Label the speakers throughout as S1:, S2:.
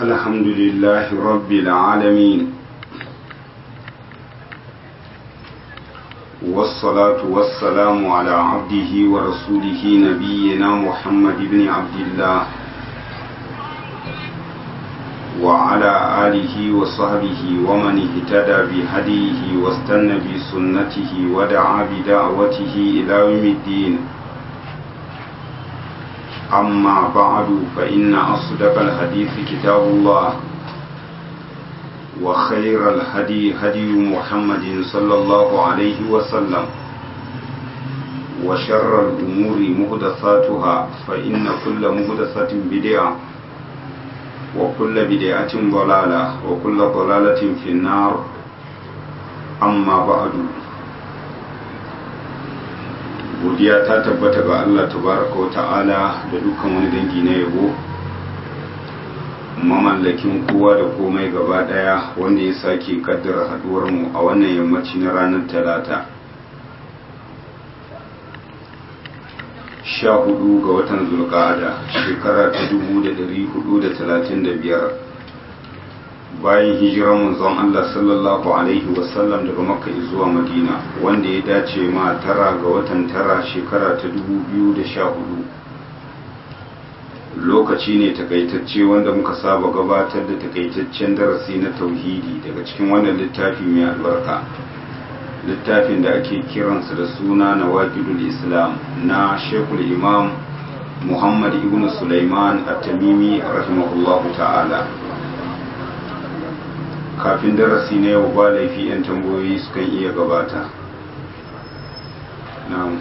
S1: الحمد لله رب العالمين والصلاة والسلام على عبده ورسوله نبينا محمد بن عبد الله وعلى آله وصحبه ومن اهتدى بهديه واستنى بسنته ودعا بدعوته إلى يوم الدين أما بعد فإن أصدق الحديث كتاب الله وخير الهدي هدي محمد صلى الله عليه وسلم وشر الأمور مهدثاتها فإن كل مهدثة بدعة وكل بدعة ضلالة وكل ضلالة في النار أما بعد godiya ta tabbata ga Allah tabaraka wa ta'ala da dukkan wani dangi na yabo mamallakin kowa da komai gaba daya wanda ya sake kaddara haduwar mu a wannan yammaci na ranar talata sha hudu ga watan zulqa'ada shekara ta dubu da dari hudu da talatin da biyar bayan hijirar manzon Allah sallallahu alaihi wasallam daga makka zuwa madina wanda ya dace ma tara ga watan tara shekara ta dubu biyu da sha hudu lokaci ne takaitacce wanda muka saba gabatar da takaitaccen darasi na tauhidi daga cikin wannan littafi mai albarka littafin da ake kiransa da suna na waƙidul islam na shekul imam muhammad ibn sulaiman at-tamimi rahimahullahu ta'ala kafin darasi na yau ba laifi 'yan tambayoyi sukan iya gabata na'am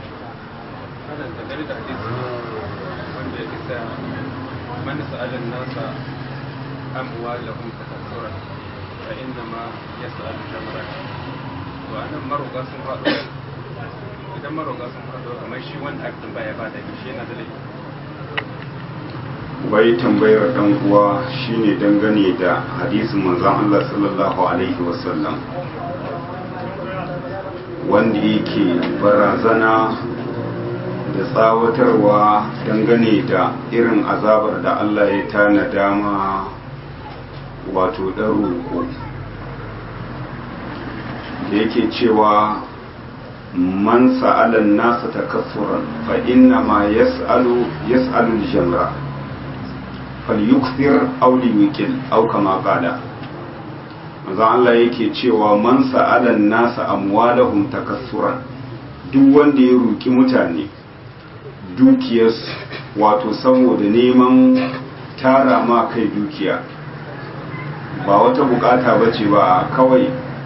S2: من سأل الناس أموالهم تكثرا فإنما يسأل جمرا وأنا مرة sun faɗo idan maroga sun faɗo kamar shi wanda aka tambaya ba da shi yana da laifi
S1: wai tambayar dan uwa shine dangane da hadisin manzon Allah sallallahu alaihi wasallam wanda yake barazana da tsawatarwa dangane da irin azabar da Allah ya tana dama wato ɗan roƙo da yake cewa man sa'alan nasa takassuran fa inna ma yas'alu yas'alu al-jamra falyukthir aw liyukil aw kama qala manzo Allah yake cewa man sa'ala nasa amwalahum takassuran duk wanda ya roki mutane dukiyarsu wato saboda neman tara ma kai dukiya ba wata bukata bace ba kawai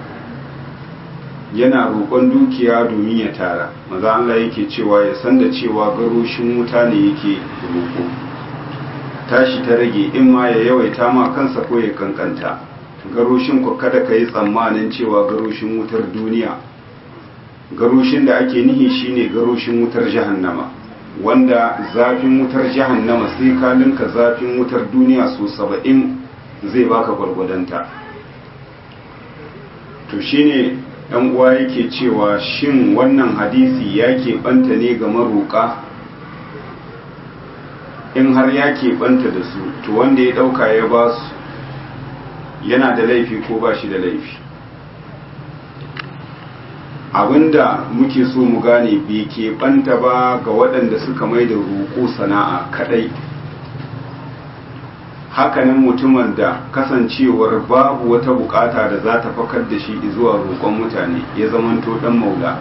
S1: yana roƙon dukiya domin ya tara manzo Allah yake cewa ya san da cewa garoshin wuta ne yake roƙo tashi ta rage in ma ya yawaita ma kansa ko ya kankanta garoshin ku kada ka yi tsammanin cewa garoshin wutar duniya garoshin da ake nihi shine garoshin wutar jahannama wanda zafin wutar jahannama sai ka linka zafin wutar duniya so saba'in zai baka gwargwadonta to shine dan uwa yake cewa shin wannan hadisi ya keɓanta ne ga maroƙa in har ya keɓanta da su to wanda ya ɗauka ya ba su yana da laifi ko ba shi da laifi abinda muke so mu gane bai keɓanta ba ga waɗanda suka mai da roƙo sana'a kaɗai hakanan mutumin da kasancewar babu wata bukata da za ta fakar da shi zuwa roƙon mutane ya zamanto ɗan maula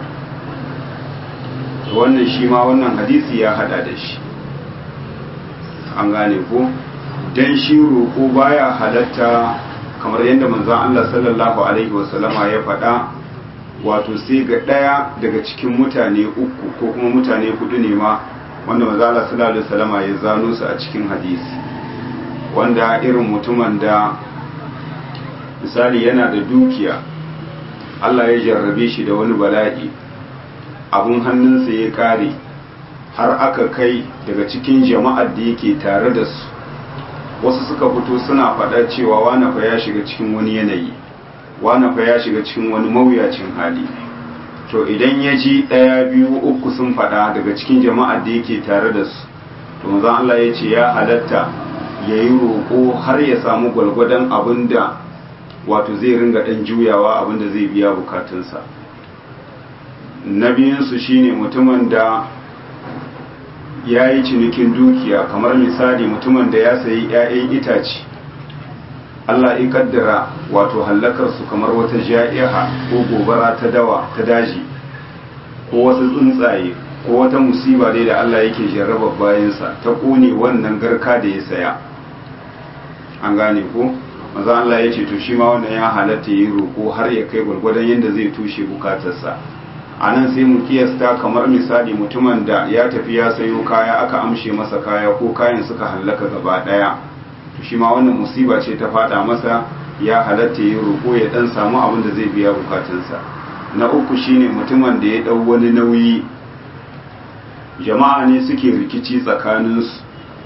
S1: wannan shi ma wannan hadisi ya hada da shi an gane ko dan shi roƙo baya halatta kamar yadda manzon Allah sallallahu alaihi wasallama ya faɗa wato sai ga ɗaya daga cikin mutane uku ko kuma mutane hudu ne ma wanda manzon Allah sallallahu alaihi wasallama ya zano su a cikin hadisi wanda irin mutumin da misali yana da dukiya Allah ya jarrabe shi da wani bala'i abun hannunsa ya kare har aka kai daga cikin jama'ar da yake tare da su wasu suka fito suna faɗa cewa wane fa ya shiga cikin wani yanayi wane fa ya shiga cikin wani mawuyacin hali to idan ya ji ɗaya biyu uku sun faɗa daga cikin jama'ar da yake tare da su to manzon Allah ya ce ya halatta ya yi roƙo har ya samu gwalgwadon abin da wato zai ringa ɗan juyawa abin da zai biya bukatunsa na biyunsu shine mutumin da ya yi cinikin dukiya kamar misali mutumin da ya sayi 'ya'yan itace Allah ya kaddara wato hallakarsu kamar wata ja'iha ko gobara ta dawa ta daji ko wasu tsuntsaye ko wata musiba dai da Allah yake jarraba bayansa ta kone wannan garka da ya saya an gane ko maza Allah ya ce to shi ma wannan ya halatta yi roƙo har ya kai gwargwadon yadda zai tushe bukatarsa a nan sai mu kiyasta kamar misali mutumin da ya tafi ya sayo kaya aka amshe masa kaya ko kayan suka hallaka gaba ɗaya to shi ma wannan musiba ce ta fada masa ya halatta yi roƙo ya dan samu abin da zai biya bukatunsa na uku shine mutumin da ya dau wani nauyi jama'a ne suke rikici tsakaninsu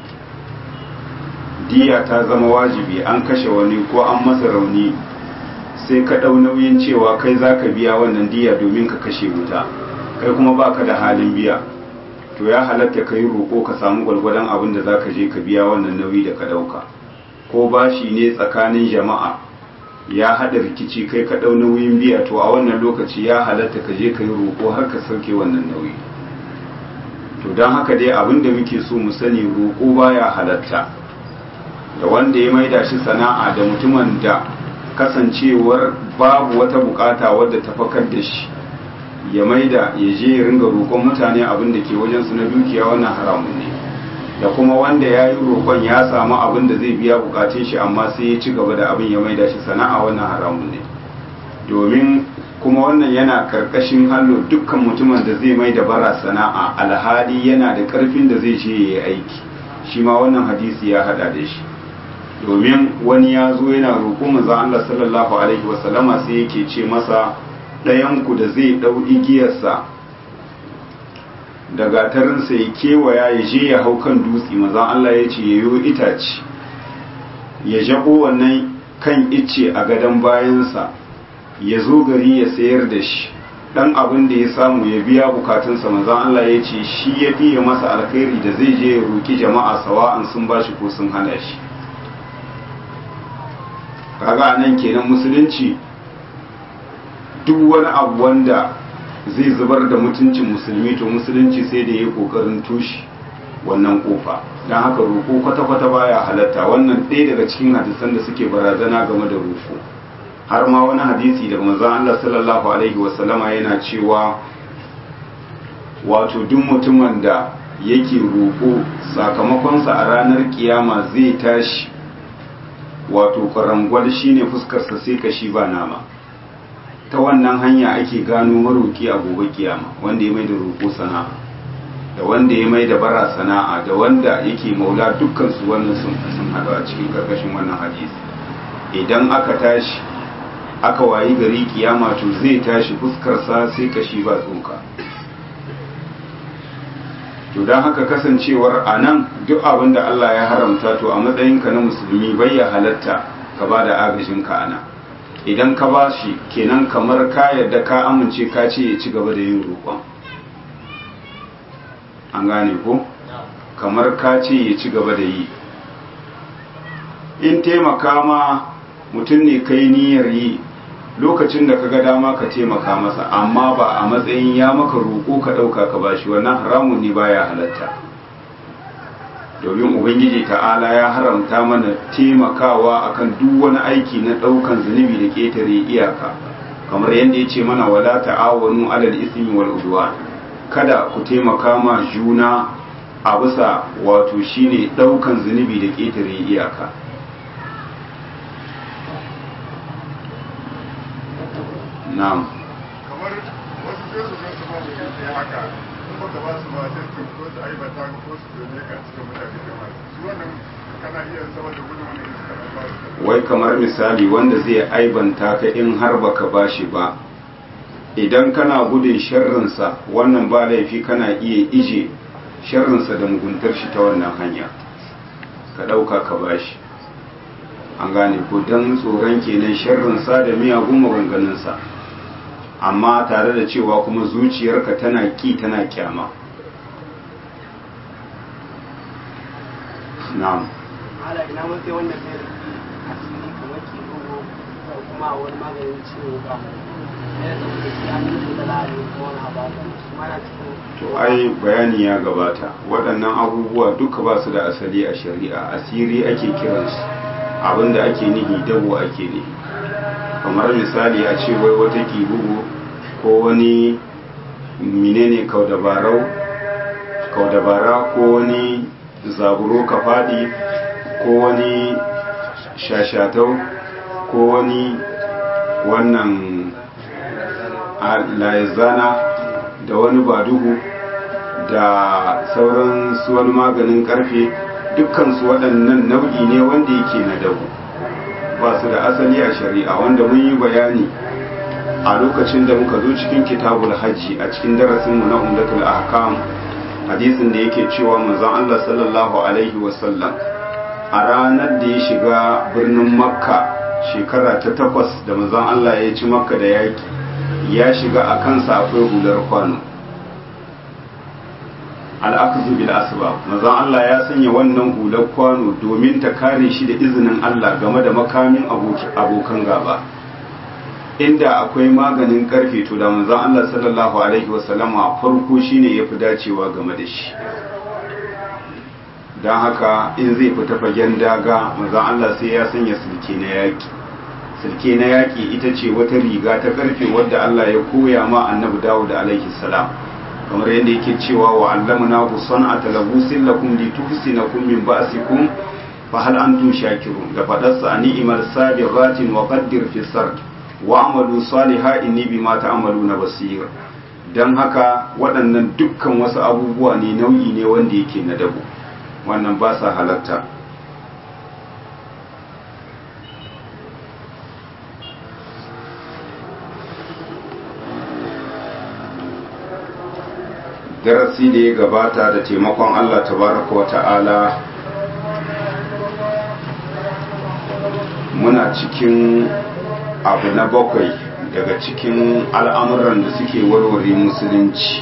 S1: diya ta zama wajibi an kashe wani ko an masa rauni sai ka dau nauyin cewa kai zaka biya wannan diya domin ka kashe wuta kai kuma baka da halin biya to ya halatta ka yi roƙo ka samu gwalgwadon abin da zaka je ka biya wannan nauyi da ka ɗauka ko bashi ne tsakanin jama'a ya haɗa rikici kai ka ɗau nauyin biya to a wannan lokaci ya halatta ka je ka yi roƙo har ka sauke wannan nauyi to don haka dai abin da muke so mu sani roƙo baya halatta da wanda ya maida shi sana'a da mutumin da kasancewar babu wata bukata wadda ta fakar da shi ya maida ya je ya ringa roƙon mutane abin da ke wajensu na dukiya wannan haramun ne da kuma wanda ya yi roƙon ya samu abin da zai biya bukatun shi amma sai ya ci gaba da abin ya maida shi sana'a wannan haramun ne domin kuma wannan yana karkashin hallo dukkan mutumin da zai mai da bara sana'a alhali yana da karfin da zai je ya yi aiki shi ma wannan hadisi ya hada da shi domin wani ya zo yana roƙo manzo Allah sallallahu alaihi wasallama sai yake ce masa ɗayanku da zai ɗau igiyarsa da gatarinsa ya kewaya ya je ya hau kan dutse mazan Allah ya ce ya yi itace ya jaɓo wannan kan icce a gadon bayansa ya zo gari ya sayar da shi ɗan abin da ya samu ya biya bukatunsa mazan Allah ya ce shi ya fiye masa alkhairi da zai je ya roƙi jama'a sawa'an sun ba shi ko sun hana shi kaga nan kenan musulunci duk wani abu wanda zai zubar da mutuncin musulmi to musulunci sai da ya yi kokarin tushe wannan kofa don haka roƙo kwata-kwata baya halatta wannan ɗaya daga cikin hadisan da suke barazana game da roƙo har ma wani hadisi daga manzon Allah sallallahu alaihi wasallama yana cewa wato duk mutumin da yake roƙo sakamakonsa a ranar kiyama zai tashi wato kwarangwal shine fuskarsa sai kashi ba nama ta wannan hanya ake gano maroki a gobe kiyama wanda ya mai da roƙo sana'a da wanda ya mai da bara sana'a da wanda yake maula dukkan su wannan sun sun hadu a cikin karkashin wannan hadisi idan aka tashi aka wayi gari kiyama to zai tashi fuskarsa sai kashi ba tsoka to don haka kasancewar a nan duk abin da Allah ya haramta to a matsayinka na musulmi bai ya halatta ka ba da agajinka a nan idan ka ba shi kenan kamar ka yarda ka amince ka ce ya ci gaba da yin roƙon an gane ko kamar ka ce ya ci gaba da yi in taimaka ma mutum ne kai niyyar yi lokacin da ka ga dama ka taimaka masa amma ba a matsayin ya maka roƙo ka ɗauka ka bashi wannan haramun ne baya halatta domin ubangiji ta'ala ya haramta mana taimakawa akan duk wani aiki na ɗaukan zunubi da ƙetare iyaka kamar yadda ya ce mana wala ta'awanu alal ismi wal udwan kada ku taimaka ma juna a bisa wato shine ɗaukan zunubi da ƙetare iyaka na'am
S3: kamar wasu sai su ga su ba mu yi haka in baka ba su ba sai su ko su aibata ka ko su dole ka cikin mutane kamar su wannan kana iya zama da gudun wani iska ba su
S1: wai kamar misali wanda zai aibanta ka in har baka bashi ba idan kana gudun sharrinsa wannan ba laifi kana iya ije sharrinsa da muguntar shi ta wannan hanya ka ɗauka ka bashi an gane ko don tsoron kenan sharrinsa da miyagun maganganunsa amma tare da cewa kuma zuciyarka tana ki tana kyama na'am
S4: ala ina matsayi wanda zai rufi a cikin kamar ke bugu ko kuma wani maganin ciwo ba yana da wanda shi an yi da la'ari ko wani abu haka shi ma na cikin
S1: to ai bayani ya gabata waɗannan abubuwa duka ba su da asali a shari'a asiri ake kiransu abinda ake nihi dabo ake nihi kamar misali a ce wai wata bugu ko wani menene kaudabarau kaudabara ko wani zaburo ka faɗi ko wani shashatau ko wani wannan laizana da wani badugu da sauran su wani maganin karfe dukkansu waɗannan nau'i ne wanda yake na dabu ba su da asali a shari'a wanda mun yi bayani a lokacin da muka zo cikin kitabul hajji a cikin darasinmu na umdatul ahkam hadisin da yake cewa manzon Allah sallallahu alaihi wasallam a ranar da ya shiga birnin makka shekara ta takwas da manzon Allah ya ci makka da yaki ya shiga a kansa akwai hular kwano al'akazu bil asbab manzon Allah ya sanya wannan hular kwano domin ta kare shi da izinin Allah game da makamin abokan gaba inda akwai maganin karfe to da manzon Allah sallallahu alaihi wasallama farko shine yafi dacewa game da shi don haka in zai fita fagen daga manzon Allah sai ya sanya sulke na yaki sulke na yaki ita ce wata riga ta karfe wadda Allah ya koya ma annabi Dawud alaihi salam kamar yadda yake cewa wa allamna bu san'ata labusin lakum lituhsinakum min ba'sikum fa hal antum shakirun da fadarsa ni'mal sabiratin wa qaddir fi sard wa amalu saliha inni bima ta'maluna basir dan haka waɗannan dukkan wasu abubuwa ne nau'i ne wanda yake na dabo wannan ba sa halatta darasi da ya gabata da taimakon Allah tabaraka wa ta'ala muna cikin abu na bakwai daga cikin al'amuran da suke warware musulunci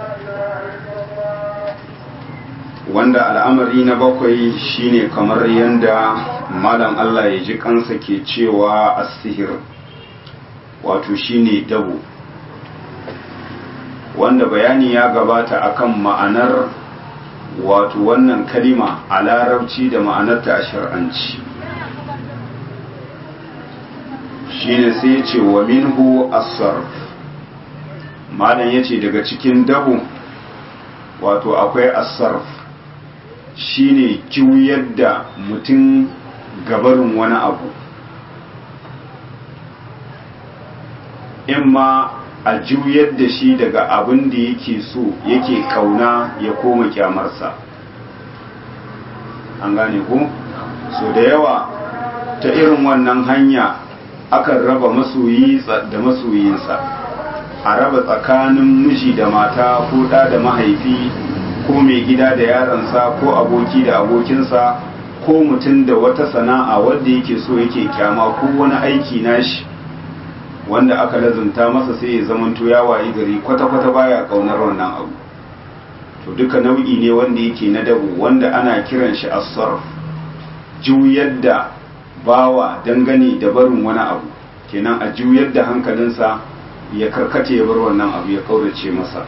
S1: wanda al'amari na bakwai shine kamar yadda malam Allah ya ji kansa ke cewa asihir wato shine dabo wanda bayani ya gabata akan ma'anar wato wannan kalima a larabci da ma'anarta a shar'anci shine sai ce wa minhu as-sarf malam yace daga cikin dabo wato akwai as-sarf shine juyar da mutum gabarin wani abu imma a juyar da shi daga abin da yake so yake kauna ya koma kyamarsa an gane ku so da yawa ta irin wannan hanya akan raba masoyi da masoyinsa a raba tsakanin miji da mata ko ɗa da mahaifi ko mai gida da yaransa ko aboki da abokinsa ko mutum da wata sana'a wadda yake so yake kyama ko wani aiki nashi wanda aka lazunta masa sai ya zamanto ya wayi gari kwata-kwata baya kaunar wannan abu to duka nau'i ne wanda yake na dabu wanda ana kiran shi as-sarf juyar da bawa dangane da barin wani abu kenan a juyar da hankalinsa ya karkace ya bar wannan abu ya kaurace masa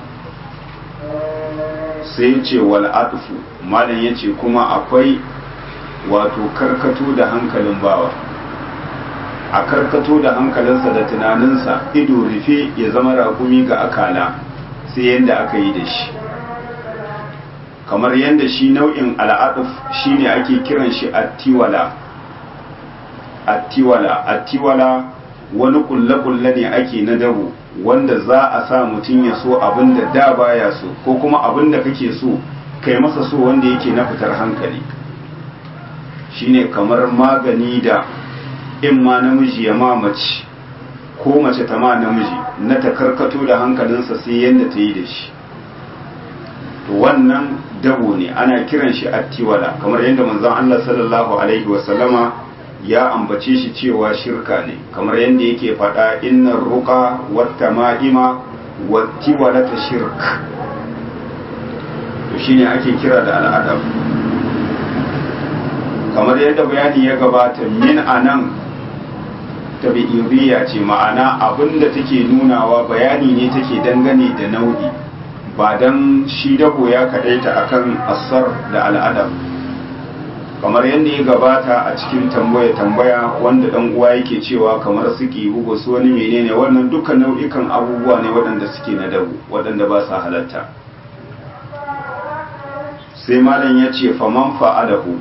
S1: sai ce wal atfu malam yace kuma akwai wato karkato da hankalin bawa a karkato da hankalinsa da tunaninsa ido rufe ya zama rakumi ga akala sai yadda aka yi da shi kamar yadda shi nau'in al'aduf shine ake kiran shi attiwala attiwala attiwala wani kulle-kulle ne ake na dabo wanda za a sa mutum ya so abin da da baya so ko kuma abin da kake so kai masa so wanda yake na fitar hankali shine kamar magani da in ma namiji ya ma mace ko mace ta ma namiji na ta karkato da hankalinsa sai yadda ta yi da shi to wannan dabo ne ana kiran shi attiwala kamar yadda manzon Allah sallallahu alaihi wasallama ya ambace shi cewa shirka ne kamar yadda yake faɗa innar ruqa watta ma'ima wattiwala ta shirk to shine ake kira da al'adab kamar yadda bayani ya gabata min anan tabi'iriya ce ma'ana abinda take nunawa bayani ne take dangane da nau'i ba dan shi dabo ya kadaita akan asar da al'adam kamar yadda ya gabata a cikin tambaya tambaya wanda dan uwa yake cewa kamar suke bugu su wani menene wannan dukkan nau'ikan abubuwa ne waɗanda suke na dabo waɗanda ba sa halatta sai malam ya ce faman fa'alahu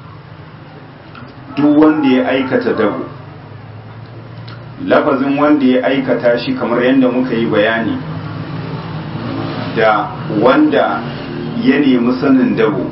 S1: duk wanda ya aikata dabo lafazin wanda ya aikata shi kamar yadda muka yi bayani da wanda ya nemi sanin dabo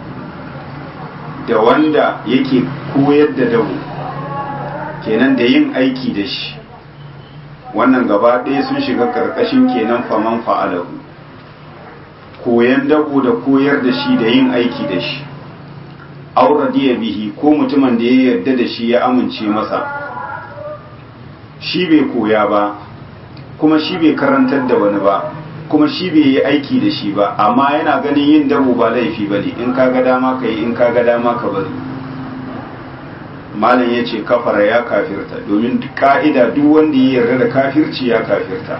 S1: da wanda yake koyar da dabo kenan da yin aiki da shi wannan gaba ɗaya sun shiga ƙarƙashin kenan faman fa'alahu koyan dabo da koyar da shi da yin aiki da shi auradiya bihi ko mutumin da ya yarda da shi ya amince masa shi bai koya ba kuma shi bai karantar da wani ba kuma shi bai yi aiki da shi ba amma yana ganin yin dabo ba laifi ba ne in ka ga dama ka yi in ka ga dama ka bari malam ya ce kafara ya kafirta domin ka'ida duk wanda ya yarda da kafirci ya kafirta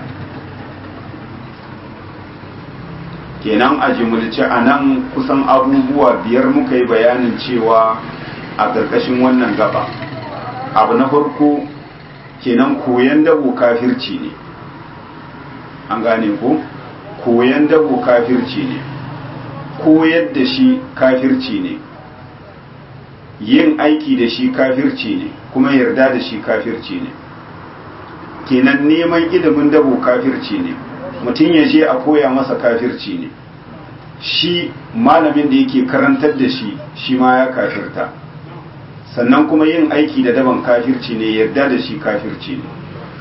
S1: kenan a jimulci a nan kusan abubuwa biyar muka yi bayanin cewa a ƙarƙashin wannan gaba abu na farko kenan koyan dabo kafirci ne an gane ko koyan dabo kafirci ne koyar da shi kafirci ne yin aiki da shi kafirci ne kuma yarda da shi kafirci ne kenan neman ilimin dabo kafirci ne mutum ya je a koya masa kafirci ne shi malamin da yake karantar da shi shi ma ya kafirta sannan kuma yin aiki da daban kafirci ne yarda da shi kafirci ne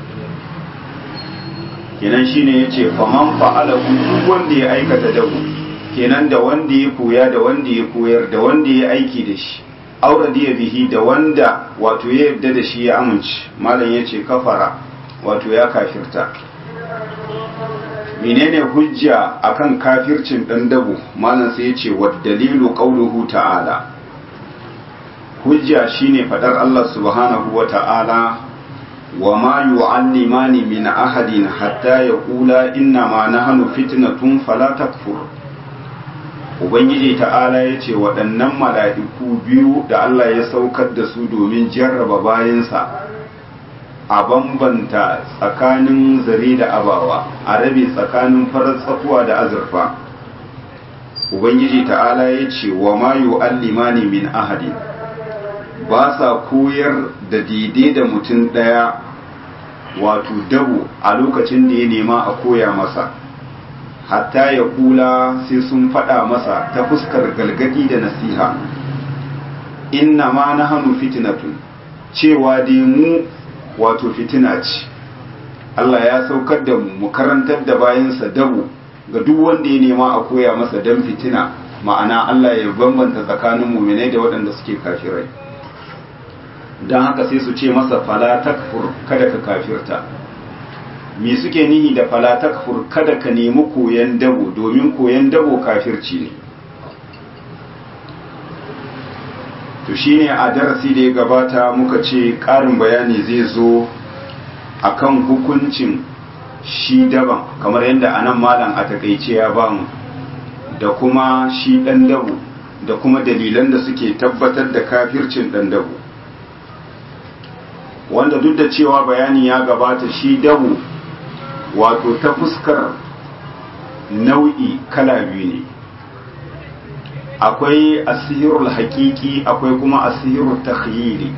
S1: kenan shine yace faman fa'ala duk wanda ya aikata dabu kenan da wanda ya koya da wanda ya koyar da wanda ya aiki da shi auradiya bihi da wanda wato ya yarda da shi ya amince malam yace kafara wato ya kafirta menene hujja akan kafircin dan dabu malam sai yace wa dalilu qauluhu ta'ala hujja shine fadar Allah subhanahu wa ta'ala wa ma yu'allimani min ahadin hatta yaqula inna ma nahnu fitnatun fala takfur ubangiji ta'ala yace waɗannan mala'iku biyu da Allah ya saukar da su domin jarraba bayansa a bambanta tsakanin zare da abawa a rabe tsakanin farar tsakuwa da azurfa ubangiji ta'ala yace wa ma yu'allimani min ahadin ba sa koyar da daidai da mutum ɗaya wato dabo a lokacin da ya nema a koya masa hatta ya kula sai sun faɗa masa ta fuskar galgadi da nasiha inna ma na hannu fitinatun cewa dai mu wato fitina ce Allah ya saukar da mu mu karantar da bayansa dabo ga duk wanda ya nema a koya masa dan fitina ma'ana Allah ya bambanta tsakanin muminai da waɗanda suke kafirai don haka sai su ce masa fala takfur kada ka kafirta me suke nihi da fala takfur kada ka nemi koyan dabo domin koyan dabo kafirci ne to shine a darasi da ya gabata muka ce ƙarin bayani zai zo akan hukuncin shi daban kamar yadda anan malam a takaice ya bamu da kuma shi ɗan dabo da kuma dalilan da suke tabbatar da kafircin ɗan dabo wanda duk da cewa bayani ya gabata shi dabu wato ta fuskar nau'i kala biyu ne akwai asirul haƙiƙi akwai kuma asirul takhyili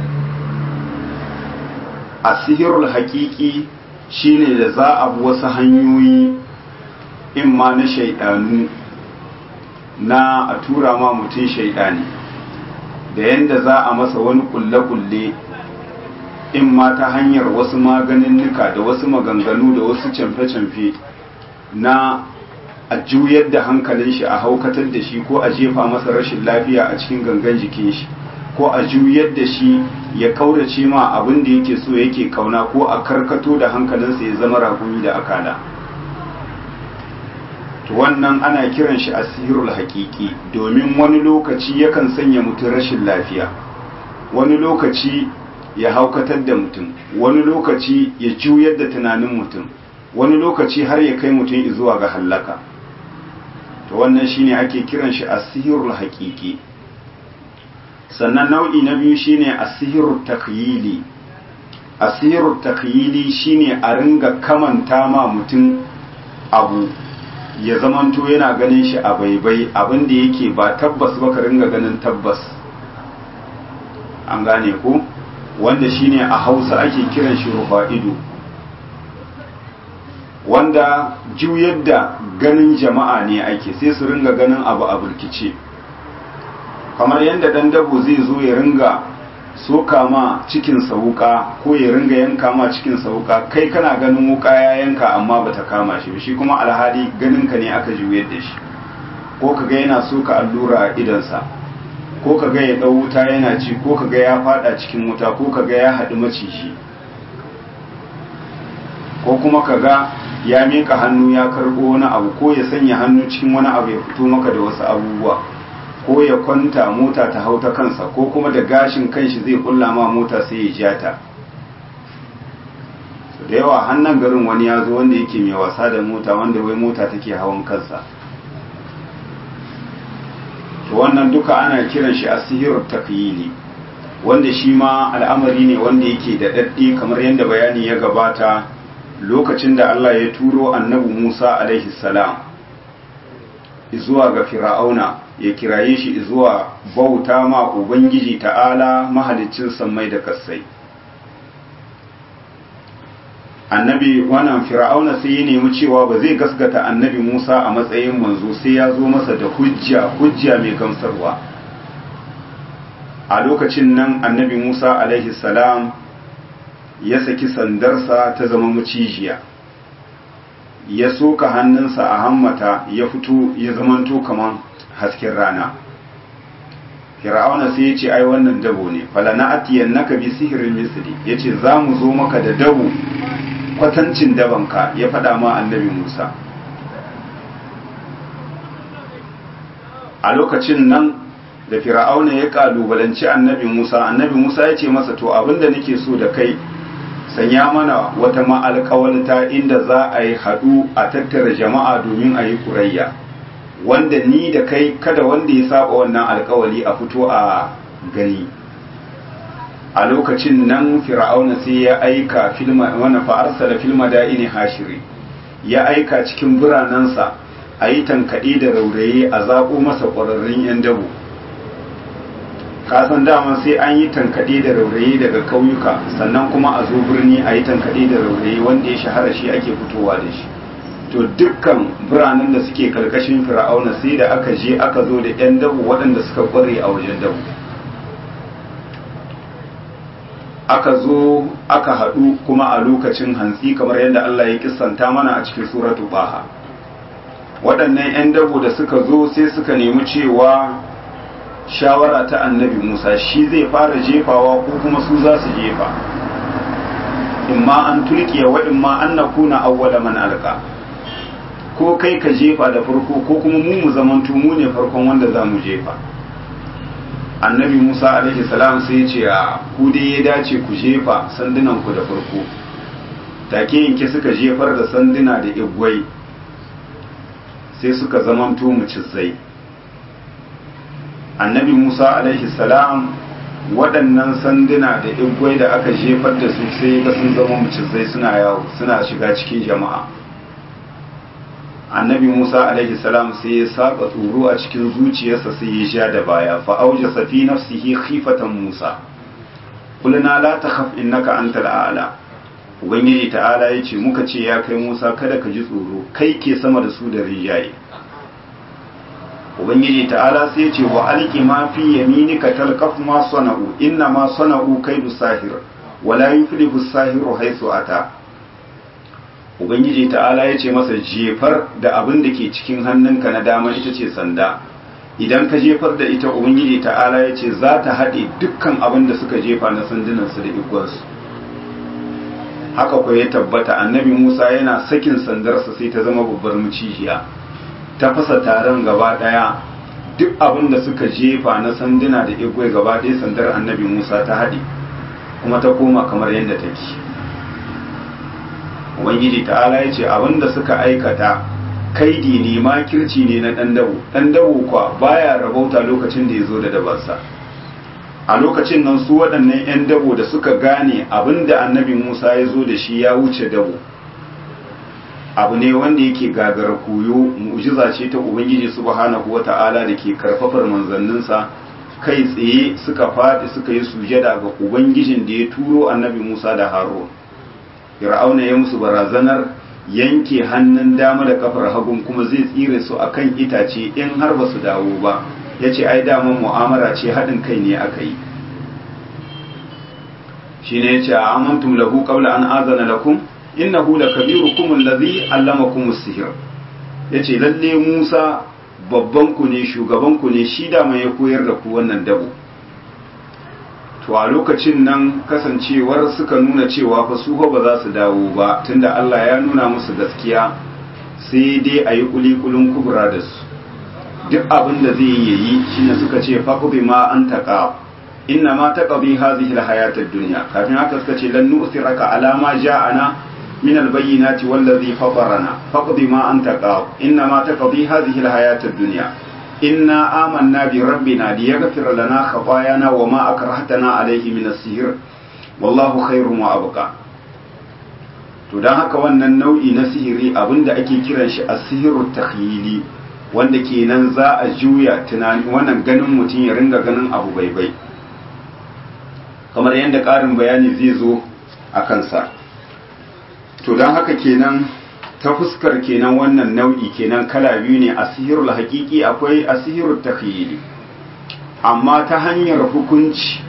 S1: asirul haƙiƙi shine da za a bi wasu hanyoyi in ma na shaidanu na a tura ma mutum shaidani da yadda za a masa wani kulle-kulle in ma ta hanyar wasu maganinnika da wasu maganganu da wasu camfe-camfe na a juyar da hankalin shi a haukatar da shi ko a jefa masa rashin lafiya a cikin gangan jikin shi ko a juyar da shi ya kaurace ma abin da yake so yake kauna ko a karkato da hankalinsa ya zama rakumi da akala to wannan ana kiran shi asirul haƙiƙi domin wani lokaci yakan sanya mutum rashin lafiya wani lokaci ya haukatar da mutum wani lokaci ya juyar da tunanin mutum wani lokaci har ya kai mutum zuwa ga hallaka to wannan shine ake kiran shi asirul haƙiƙi sannan nau'i na biyu shine asirul takyili asirul takyili shine a ringa kamanta ma mutum abu ya zamanto yana ganin shi a baibai abin da yake ba tabbas ba ka ringa ganin tabbas an gane ko wanda shine a hausa ake kiran shi rufa ido wanda juyar da ganin jama'a ne ake sai su ringa ganin abu a burkice kamar yadda dan dabo zai zo ya ringa soka ma cikin wuka ko ya ringa yanka ma cikin wuka kai kana ganin wuka ya yanka amma bata kama shi shi kuma alhali ganin ka ne aka juyar da shi ko kaga yana soka allura a idansa ko kaga ya dau wuta yana ci ko kaga ya fada cikin wuta ko kaga ya haɗu maciji ko kuma kaga ya mika hannu ya karɓo wani abu ko ya sanya hannu cikin wani abu ya fito maka da wasu abubuwa ko ya kwanta mota ta hau ta kansa ko kuma da gashin kanshi zai kulla ma mota sai ya ja ta da yawa hannun garin wani ya zo wanda yake mai wasa da mota wanda wai mota take hawan kansa to wannan duka ana kiran shi asihirut takyili wanda shi ma al'amari ne wanda yake da daddi kamar yadda bayani ya gabata lokacin da Allah ya turo annabi Musa alaihi salam zuwa ga fir'auna ya kiraye shi zuwa bauta ma ubangiji ta'ala mahaliccin sammai da kassai annabi wannan fir'auna sai ya nemi cewa ba zai gaskata annabi Musa a matsayin manzo sai ya zo masa da hujja hujja mai gamsarwa a lokacin nan annabi Musa alaihi salam ya saki sandarsa ta zama macijiya ya soka hannunsa a hammata ya fito ya zamanto kaman hasken rana fir'auna sai ya ce ai wannan dabo ne falana atiyannaka bi sihirin misli yace za mu zo maka da dabo kwatancin dabanka ya faɗa ma annabi Musa a lokacin nan da fir'auna ya kalubalanci annabi Musa annabi Musa ya ce masa to abinda nake so da kai sanya mana wata ma'alƙawalta inda za a yi haɗu a tattara jama'a domin a yi ƙurayya wanda ni da kai kada wanda ya saba wannan alƙawali a fito a gani a lokacin nan fir'auna sai ya aika filma wannan fa'arsa da filma da'ini hashiri ya aika cikin biranensa a yi tankaɗe da rauraye a zaɓo masa ƙwararrun 'yan dabo kasan dama sai an yi tankaɗe da rauraye daga ƙauyuka sannan kuma a zo birni a yi tankaɗe da rauraye wanda ya shahara shi ake fitowa da shi to dukkan biranen da suke karkashin fir'auna sai da aka je aka zo da 'yan dabo waɗanda suka ƙware a wajen dabo aka zo aka haɗu kuma a lokacin hantsi kamar yadda Allah ya kissanta mana a cikin suratu baha waɗannan 'yan dabo da suka zo sai suka nemi cewa shawara ta annabi musa shi zai fara jefawa ko kuma su za su jefa imma an tulkiya wa imma an na kuna awwala man alka ko kai ka jefa da farko ko kuma mu mu zamantu mu ne farkon wanda za mu jefa annabi musa alaihi salam sai ce a ku dai ya dace ku jefa sandunan ku da farko take yanke suka jefar da sanduna da igwai sai suka zamanto mucizai annabi musa alaihi salam waɗannan sanduna da igwai da aka jefar da su sai ga sun zama mucizai suna yawo suna shiga cikin jama'a annabi musa alaihi salam sai ya saka tsoro a cikin zuciyarsa sai ya sha da baya fa auja safi nafsihi khifatan musa kulna la takhaf innaka antal a'la ubangiji ta'ala yace muka ce ya kai musa kada ka ji tsoro kai ke sama da su da rijaye ubangiji ta'ala sai ce wa alki ma fi yaminika talqaf ma sana'u inna ma sana'u kaidu sahir wala yuflihu sahiru haythu ata ubangiji ta'ala ya ce masa jefar da abin da ke cikin hannunka na dama ita ce sanda idan ka jefar da ita ubangiji ta'ala ya ce za ta haɗe dukkan abin da suka jefa na sandunansu da igwansu haka ko ya tabbata annabi musa yana sakin sandarsa sai ta zama babbar mucijiya ta fasa taron gaba daya duk abin da suka jefa na sanduna da igwe gaba ɗaya sandar annabi musa ta haɗe kuma ta koma kamar yadda take ubangiji ta'ala ya ce abin da suka aikata kaidi ne makirci ne na ɗan dabo ɗan dabo kwa baya rabauta lokacin da ya zo da dabarsa a lokacin nan su waɗannan 'yan dabo da suka gane abin da annabi musa ya zo da shi ya wuce dabo abu ne wanda yake gagara koyo mu'jiza ce ta ubangiji subhanahu wata'ala da ke karfafar manzanninsa kai tsaye suka faɗi suka yi sujada ga ubangijin da ya turo annabi musa da harun fir'auna ya musu barazanar yanke hannun dama da kafar hagun kuma zai tsire su akan itace in har ba su dawo ba ya ce ai daman mu'amara ce haɗin kai ne aka yi shi ne ya ce a amantum lahu qabla an azana lakum innahu lakabirukum allazi allamakum as-sihr yace lalle Musa babban ku ne shugaban ku ne shi da mai ya koyar da ku wannan dabo to a lokacin nan kasancewar suka nuna cewa fa su ba za su dawo ba tunda Allah ya nuna musu gaskiya sai dai a yi kulikulin kubra da su duk abin da zai yi shine suka ce faqdi ma an taqa inna ma taqdi hadhihi al-hayat ad-dunya kafin haka suka ce lan nu'thiraka ala ma ja'ana من البينات والذي فطرنا فاقض ما أنت قاض إنما تقضي هذه الحياة الدنيا إنا آمنا بربنا ليغفر لنا خطايانا وما أكرهتنا عليه من السحر والله خير وأبقى to don haka wannan nau'i na sihiri abinda ake kiran shi a sihiru takhyili wanda kenan za a juya tunani wannan ganin mutum ya ringa ganin abu bai kamar yadda ƙarin bayani zai zo a kansa to don haka kenan ta fuskar kenan wannan nau'i kenan kala biyu ne asihirul haƙiƙi akwai asihirul takhyili amma ta hanyar hukunci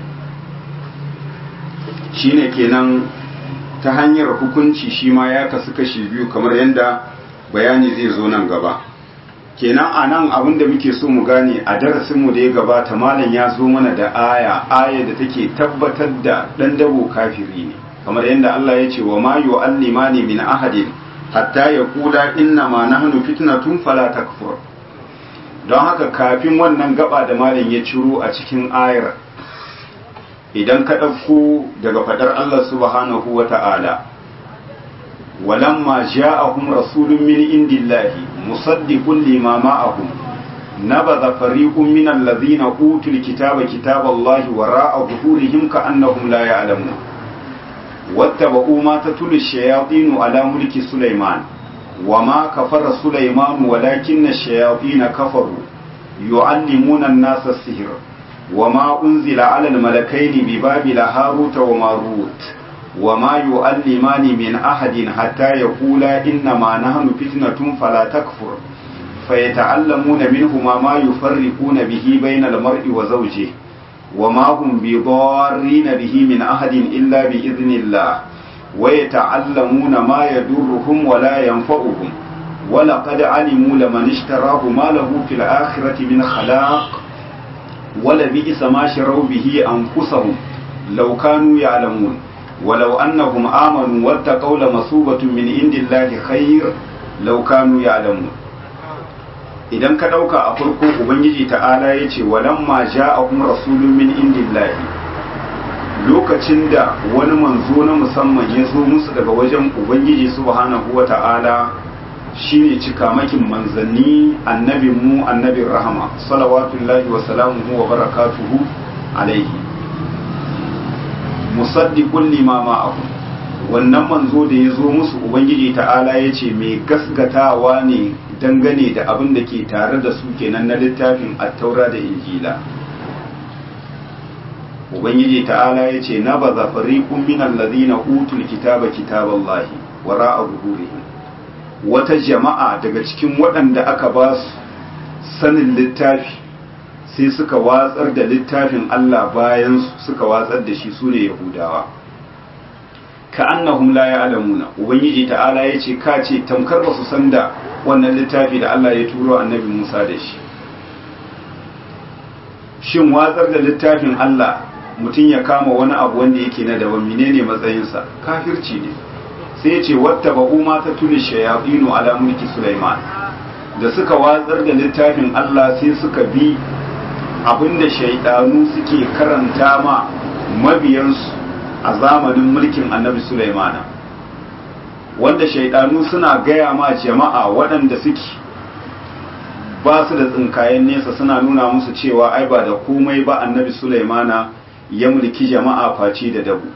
S1: shine kenan ta hanyar hukunci shi ma ya kasu kashi biyu kamar yadda bayani zai zo nan gaba kenan a nan abin da muke so mu gane a darasinmu da ya gabata malam ya zo mana da aya aya da take tabbatar da ɗan dabo kafiri ne kamar yadda Allah ya ce wa ma yu'allimani min ahadin hatta yaqula inna ma nahnu fitnatun fala takfur don haka kafin wannan gaba da malam ya ciro a cikin ayar idan ka ɗauko daga faɗar Allah subhanahu wa ta'ala walamma ja'ahum rasulun min indillahi musaddiqun lima ma'ahum nabadha fariqun min allazina utul kitaba kitaballahi wara'a zuhurihim ka'annahum la ya'lamun واتبعوا ما تتلو الشياطين على ملك سليمان وما كفر سليمان ولكن الشياطين كفروا يعلمون الناس السحر وما أنزل على الملكين ببابل هاروت وماروت وما يعلمان من أحد حتى يقولا إنما نحن فتنة فلا تكفر فيتعلمون منهما ما يفرقون به بين المرء وزوجه وما هم بضارين به من أحد إلا بإذن الله ويتعلمون ما يضرهم ولا ينفعهم ولقد علموا لمن اشتراه ما له في الآخرة من خلاق ولبئس ما شروا به أنفسهم لو كانوا يعلمون ولو أنهم آمنوا واتقوا لمثوبة من عند الله خير لو كانوا يعلمون idan ka ɗauka a farko ubangiji ta'ala ya ce walamma ja'ahum rasulun min indillahi lokacin da wani manzo na musamman ya zo musu daga wajen ubangiji subhanahu wa ta'ala shine cikamakin manzanni annabin mu annabin rahama salawatullahi wa salamuhu wa barakatuhu alaihi musaddiqun lima ma'ahu wannan manzo da ya zo musu ubangiji ta'ala ya ce mai gasgatawa ne dangane da abin da ke tare da su kenan na littafin attaura da injila ubangiji ta'ala ya ce na ba zafari minan lazina utul kitaba kitaballahi wara a zuhurihim wata jama'a daga cikin waɗanda aka ba su sanin littafi sai suka watsar da littafin Allah bayan suka watsar da shi sune yahudawa ka annahum la ya'lamuna ubangiji ta'ala ya ce ka ce tamkar ba su san da wannan littafi da Allah ya turo annabi Musa da shi shin watsar da littafin Allah mutum ya kama wani abu wanda yake na daban menene matsayinsa kafirci ne sai ya ce watta ba ma ta tuni shayatinu ala mulki Sulaiman da suka watsar da littafin Allah sai suka bi abinda shaidanu suke karanta ma mabiyansu a zamanin mulkin annabi Sulaimana wanda shaidanu suna gaya ma jama'a waɗanda suke ba su da tsinkayen nesa suna nuna musu cewa ai ba da komai ba annabi Sulaimana ya mulki jama'a face da dabu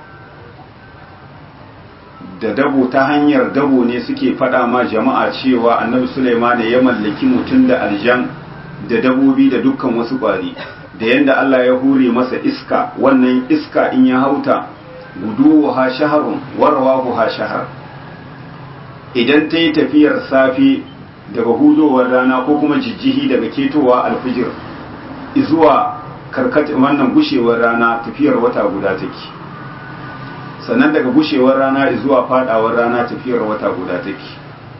S1: da dabo ta hanyar dabo ne suke faɗa ma jama'a cewa annabi Sulaimana ya mallaki mutum da aljan da dabobi da dukkan wasu ƙwari da yadda Allah ya hure masa iska wannan iska in ya hauta gudu ha shaharun warwa ha shahar idan ta yi tafiyar safi daga hudowar rana ko kuma jijjihi daga ketowa alfijir zuwa karkata wannan gushewar rana tafiyar wata guda take sannan daga gushewar rana zuwa fadawar rana tafiyar wata guda take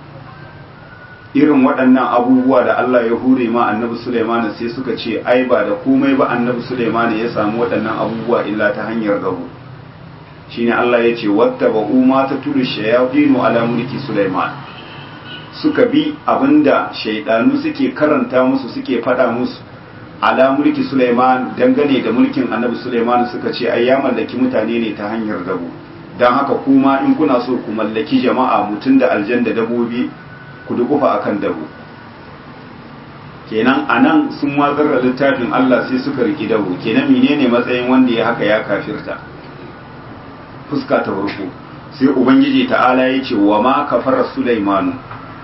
S1: irin waɗannan abubuwa da Allah ya hure ma annabi Sulaiman sai suka ce ai ba da komai ba annabi Sulaiman ya samu waɗannan abubuwa illa ta hanyar gabu shine Allah ya ce wattaba'u ma tatulu shayatinu ala mulki Sulaiman suka bi abinda shaidanu suke karanta musu suke faɗa musu ala mulki Sulaiman dangane da mulkin annabi Sulaiman suka ce ai ya mallaki mutane ne ta hanyar dabu dan haka kuma in kuna so ku mallaki jama'a mutun da aljan da dabobi ku dukufa akan dabu kenan anan sun watsar da littafin Allah sai suka riki dabu kenan menene matsayin wanda ya haka ya kafirta fuska ta farko sai ubangiji ta'ala ya ce wa ma kafara Sulaimanu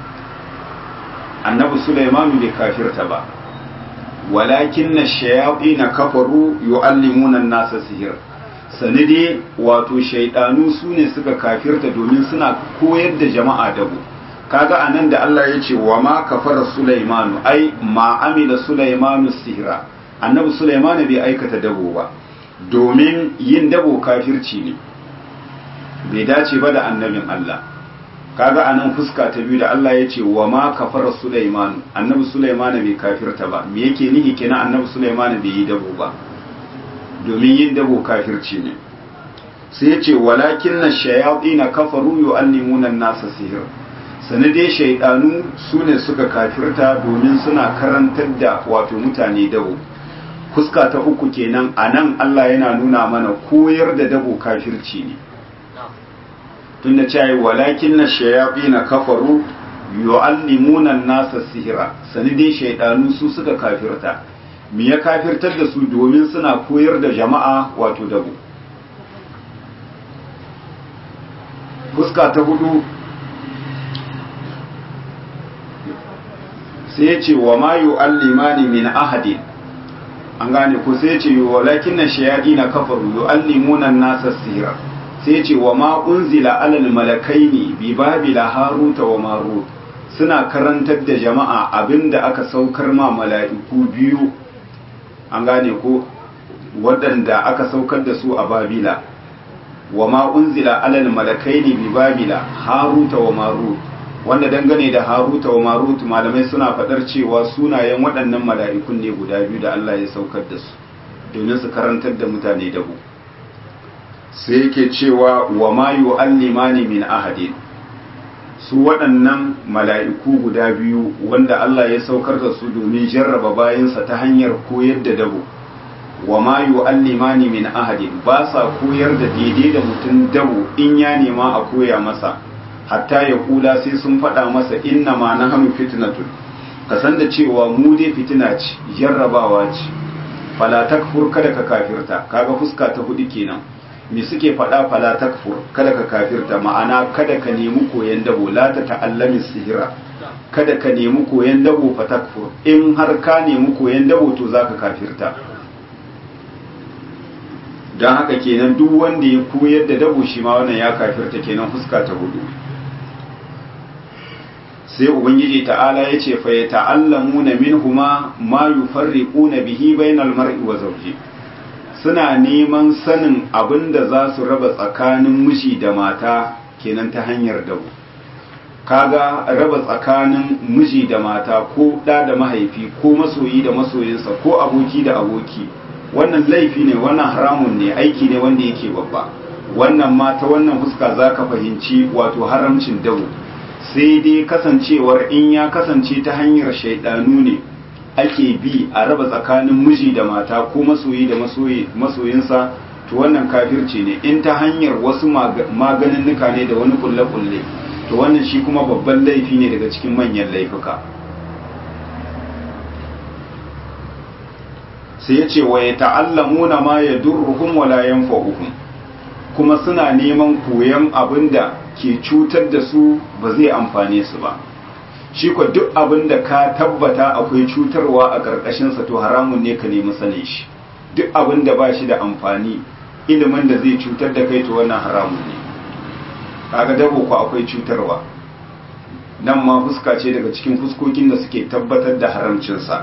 S1: annabi Sulaimanu bai kafirta ba walakin na shayaɗi na kafaru yu'allimuna nasa sihir sanide wato shaidanu su ne suka kafirta domin suna koyar da jama'a dabu kaga anan da Allah ya ce wa ma kafara Sulaimanu ai ma amila Sulaimanu sihira annabi Sulaimanu bai aikata dabo ba domin yin dabo kafirci ne bai dace ba da annabin Allah kaga anan fuska ta biyu da Allah ya ce wa ma kafara Sulaiman annabi Sulaiman bai kafirta ba me yake nihi kenan annabi Sulaiman bai yi dabo ba domin yin dabo kafirci ne sai ya ce walakin na shayatin kafaru yu'allimuna an-nasa sihir sani dai shaidanu su ne suka kafirta domin suna karantar da wato mutane dabo fuska ta uku kenan anan Allah yana nuna mana koyar da dabo kafirci ne tunda cewa walakin na shayafi na kafaru yu'allimuna nasa sihira sani dai shaidanu su suka kafirta me ya kafirtar da su domin suna koyar da jama'a wato dabo fuska ta hudu sai ya ce wa ma yu'allimani min ahadin an gane ko sai ya ce walakin na shayafi na kafaru yu'allimuna nasa sihira sai ce wa ma unzila alal malakaini bi babila haruta wa marut suna karantar da jama'a abinda aka saukar ma mala'iku biyu an gane ko waɗanda aka saukar da su a babila wa ma unzila alal malakaini bi babila haruta wa marut wanda dangane da haruta wa marut malamai suna faɗar cewa sunayen waɗannan mala'ikun ne guda biyu da Allah ya saukar da su domin su karantar da mutane dabu sai yake cewa wa ma yu'allimani min ahadin su waɗannan mala'iku guda biyu wanda Allah ya saukar da su domin jarraba bayansa ta hanyar koyar da dabo wa ma yu'allimani min ahadin ba sa koyar da daidai da mutum dabo in ya nema a koya masa hatta ya kula sai sun faɗa masa inna ma nahnu fitnatun kasan da cewa mu dai fitina ce jarrabawa ce fala takfur kada ka kafirta kaga fuska ta hudu kenan me suke faɗa fala takfur kada ka kafirta ma'ana kada ka nemi koyan dabo la ta ta'allami sihira kada ka nemi koyan dabo fa takfur in har ka nemi koyan dabo to zaka kafirta dan haka kenan duk wanda ya koyar da dabo shi ma wannan ya kafirta kenan fuska ta hudu sai ubangiji ta'ala ya ce fa ya ta'allamuna minhuma ma yufarriquna bihi bainal mar'i wa zawji suna neman sanin abin da za su raba tsakanin miji da mata kenan ta hanyar dabo kaga raba tsakanin miji da mata ko ɗa da mahaifi ko masoyi da masoyinsa ko aboki da aboki wannan laifi ne wannan haramun ne aiki ne wanda yake babba wannan ma ta wannan fuska za ka fahimci wato haramcin dabo sai dai kasancewar in ya kasance ta hanyar shaidanu ne ake bi a raba tsakanin miji da mata ko masoyi da masoyinsa to wannan kafirci ne in ta hanyar wasu maganinnuka ne da wani kulle-kulle to wannan shi kuma babban laifi ne daga cikin manyan laifuka sai ya ce wa ya ta'allamuna ma ya durruhum wala yanfa'uhum kuma suna neman koyon abin da ke cutar da su ba zai amfane su ba shi ko duk abin da ka tabbata akwai cutarwa a ƙarƙashinsa to haramun ne ka nemi sanin shi duk abin da ba shi da amfani ilimin da zai cutar da kai to wannan haramun ne kaga dabo ko akwai cutarwa nan ma fuska ce daga cikin fuskokin da suke tabbatar da haramcinsa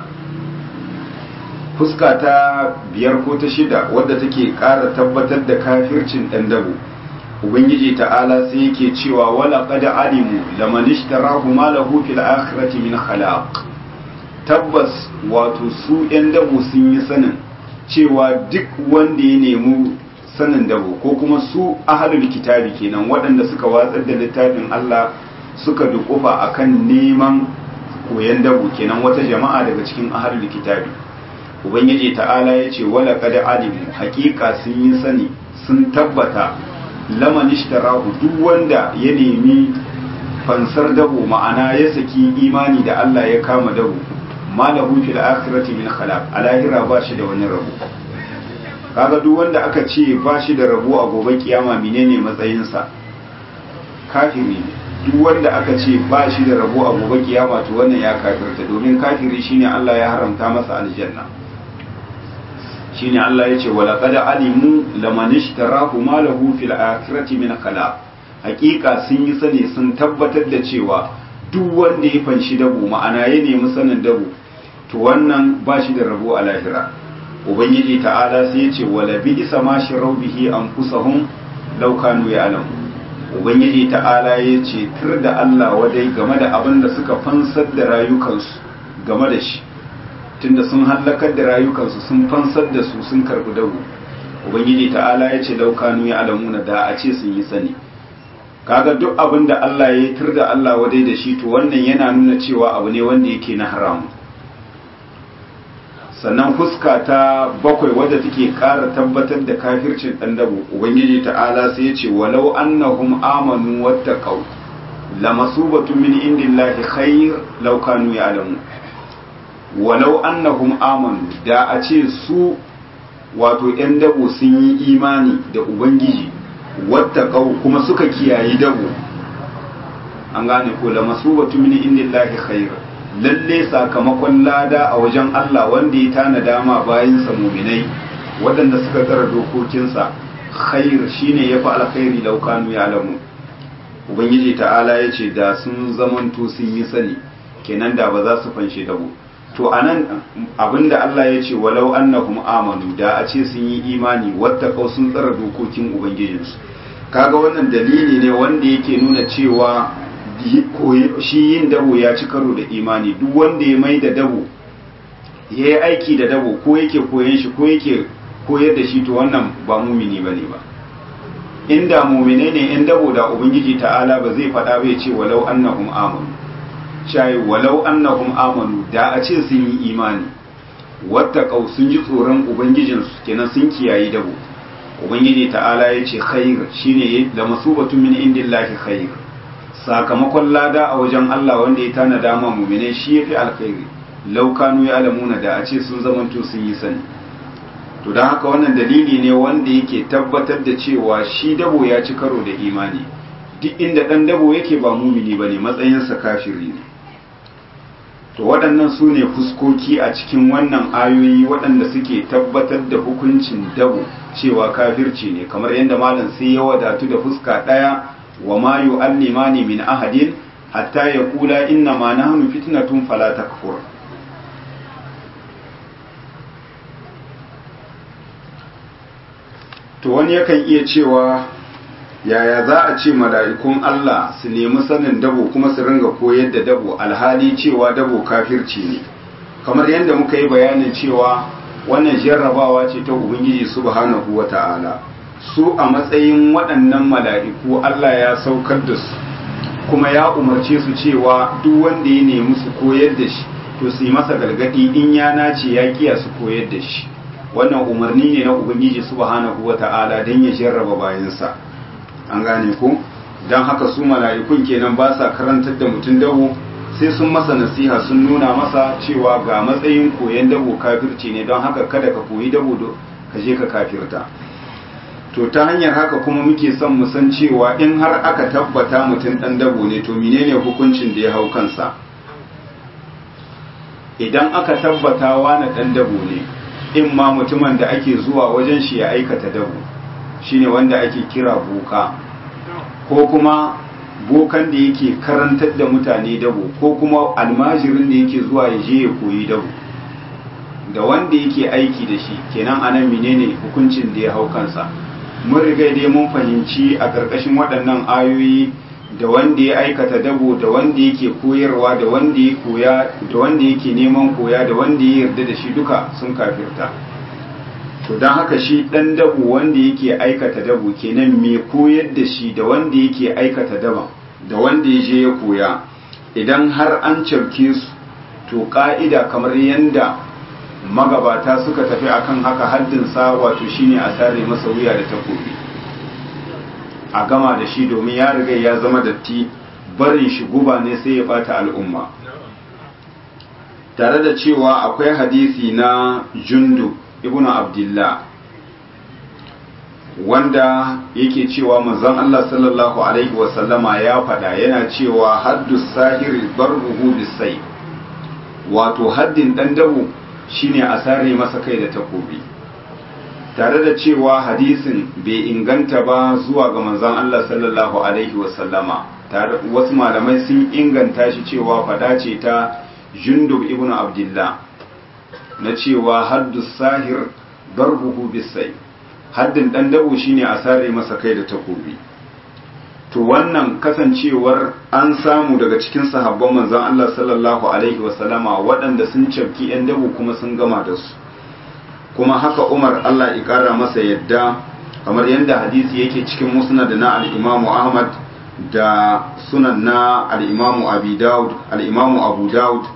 S1: fuska ta biyar ko ta shida wadda take ƙara tabbatar da kafircin ɗan dabo ubangiji ta'ala sai yake cewa wala qad alimu laman ishtarahu ma lahu fil akhirati min khalaq tabbas wato su ɗan dabo sun yi sanin cewa duk wanda ya nemi sanin dabo ko kuma su ahlul kitabi kenan waɗanda suka watsar da littafin Allah suka dukufa akan neman koyan dabo kenan wata jama'a daga cikin ahlul kitabi ubangiji ta'ala ya ce wala qad alimu haƙiƙa sun yi sani sun tabbata laman ishtarahu duk wanda ya nemi fansar dabo ma'ana ya saki imani da Allah ya kama dabo malahu fil akhirati min khalaq alahira ba shi da wani rabo kaga duk wanda aka ce ba shi da rabo a gobe kiyama menene matsayinsa kafiri ne duk wanda aka ce ba shi da rabo a gobe kiyama to wannan ya kafirta domin kafiri shine Allah ya haramta masa aljanna shine Allah ya ce wala qad alimu laman ishtarahu ma lahu fil akhirati min khalaq hakika sun yi sani sun tabbatar da cewa duk wanda ya fanshi dabo ma'ana ya nemi sanin dabo to wannan ba shi da rabo a lahira ubangiji ta'ala sai ya ce wala bi isa ma shirau bihi anfusahum law kanu ya'lamu ubangiji ta'ala ya ce tur da Allah wadai game da abin da suka fansar da rayukansu game da shi tunda sun hallakar da rayukansu sun fansar da su sun karbi dago ubangiji ta'ala ya ce laukanu ya alamuna da a ce sun yi sani kaga duk abin da Allah ya yi tur da Allah wadai da shi to wannan yana nuna cewa abu ne wanda yake na haramu sannan fuska ta bakwai wadda take ƙara tabbatar da kafircin ɗan dabo ubangiji ta'ala sai ya ce walau annahum amanu wattaqau lamasubatun min indillahi khair law kanu ya'lamun walau annahum amanu da a ce su wato ‘yan dabo sun yi imani da ubangiji wattaqau kuma suka kiyayi dabo an gane ko lamasubatun min indillahi khair lalle sakamakon lada a wajen Allah wanda ya tana dama bayan sa muminai waɗanda suka tsara dokokinsa khair shine yafi alkhairi law kanu ya'lamu ubangiji ta'ala yace da sun zamanto sun yi sani kenan da ba za su fanshe dabo to anan abinda Allah ya ce walau annahum amanu da a ce sun yi imani wattaqau sun tsara dokokin ubangijinsu kaga wannan dalili ne wanda yake nuna cewa shi yin dabo ya ci karo da imani duk wanda ya mai da dabo ya yi aiki da dabo ko yake koyan shi ko yake koyar da shi to wannan ba mumini ba ne ba inda mumine ne in dabo da ubangiji ta'ala ba zai faɗa bai ce walau annahum amanu shayi walau annahum amanu da a ce sun yi imani wattaqau sun ji tsoron ubangijinsu kenan sun kiyayi dabo ubangiji ta'ala ya ce khair shine da masubatu min indillahi khair sakamakon lada a wajen Allah wanda ya tana dama mumine shi yafi alkhairi laukanu ya alamuna da a ce sun zamanto sun yi sani to don haka wannan dalili ne wanda yake tabbatar da cewa shi dabo ya ci karo da imani duk inda dan dabo yake ba mumini bane matsayinsa kafiri ne to waɗannan su ne fuskoki a cikin wannan ayoyi waɗanda suke tabbatar da hukuncin dabo cewa kafirci ne kamar yadda malam sai ya wadatu da fuska ɗaya wa ma yu'allimani min ahadin hatta yaqula inna ma nahnu fitnatun fala takfur to wani yakan iya cewa yaya za a ce mala'ikun Allah su nemi sanin dabo kuma su ringa koyar da dabo alhali cewa dabo kafirci ne kamar yadda muka yi bayanin cewa wannan jarrabawa ce ta ubangiji subhanahu wata'ala su a matsayin waɗannan mala'iku Allah ya saukar da su kuma ya umarce su cewa duk wanda ya nemi su koyar da shi to su yi masa galgadi in ya nace ya kiya su koyar da shi wannan umarni ne na ubangiji subhanahu wata'ala don ya jarraba bayansa an gane ko don haka su mala'ikun kenan ba sa karantar da mutum dabo sai sun masa nasiha sun nuna masa cewa ga matsayin koyon dabo kafirci ne don haka kada ka koyi dabo ka je ka kafirta to ta hanyar haka kuma muke son mu san cewa in har aka tabbata mutum dan dabo ne to menene hukuncin da ya hau kansa idan aka tabbata wani dan dabo ne in ma mutumin da ake zuwa wajen shi ya aikata dabo shine wanda ake kira boka ko kuma bokan da yake karantar da mutane dabo ko kuma almajirin da yake zuwa ya je ya koyi dabo da wanda yake aiki da shi kenan anan menene hukuncin da ya hau kansa mun riga dai mun fahimci a ƙarƙashin waɗannan ayoyi da wanda ya aikata dabo da wanda yake koyarwa da wanda ya koya da wanda yake neman koya da wanda ya yarda da shi duka sun kafirta to don haka shi ɗan dabo wanda yake aikata dabo kenan mai koyar da shi da wanda yake aikata daban da wanda ya je ya koya idan har an cafke su to ƙa'ida kamar yadda magabata suka tafi akan haka haddinsa wato shine a sare masa wuya da takobi a gama da shi domin ya riga ya zama datti barin shi guba ne sai ya bata al'umma tare da cewa akwai hadisi na jundu ibnu abdullah wanda yake cewa manzon Allah sallallahu alaihi wasallama ya faɗa yana cewa haddu sahiri barbuhu bisai wato haddin ɗan dabu shine a sare masa kai da takobi tare da cewa hadisin bai inganta ba zuwa ga manzon Allah sallallahu alaihi wasallama wasu malamai sun inganta shi cewa fada ce ta jundub ibn abdullah na cewa haddu sahir darbuhu bisai haddin dan dabu shine a sare masa kai da takobi to wannan kasancewar an samu daga cikin sahabban manzon Allah sallallahu alaihi wasallama waɗanda sun cafki 'yan dabu kuma sun gama da su kuma haka Umar Allah ya ƙara masa yadda kamar yadda hadisi yake cikin musnad na al-Imam Ahmad da sunan na al-Imam Abi Dawud al-Imam Abu Dawud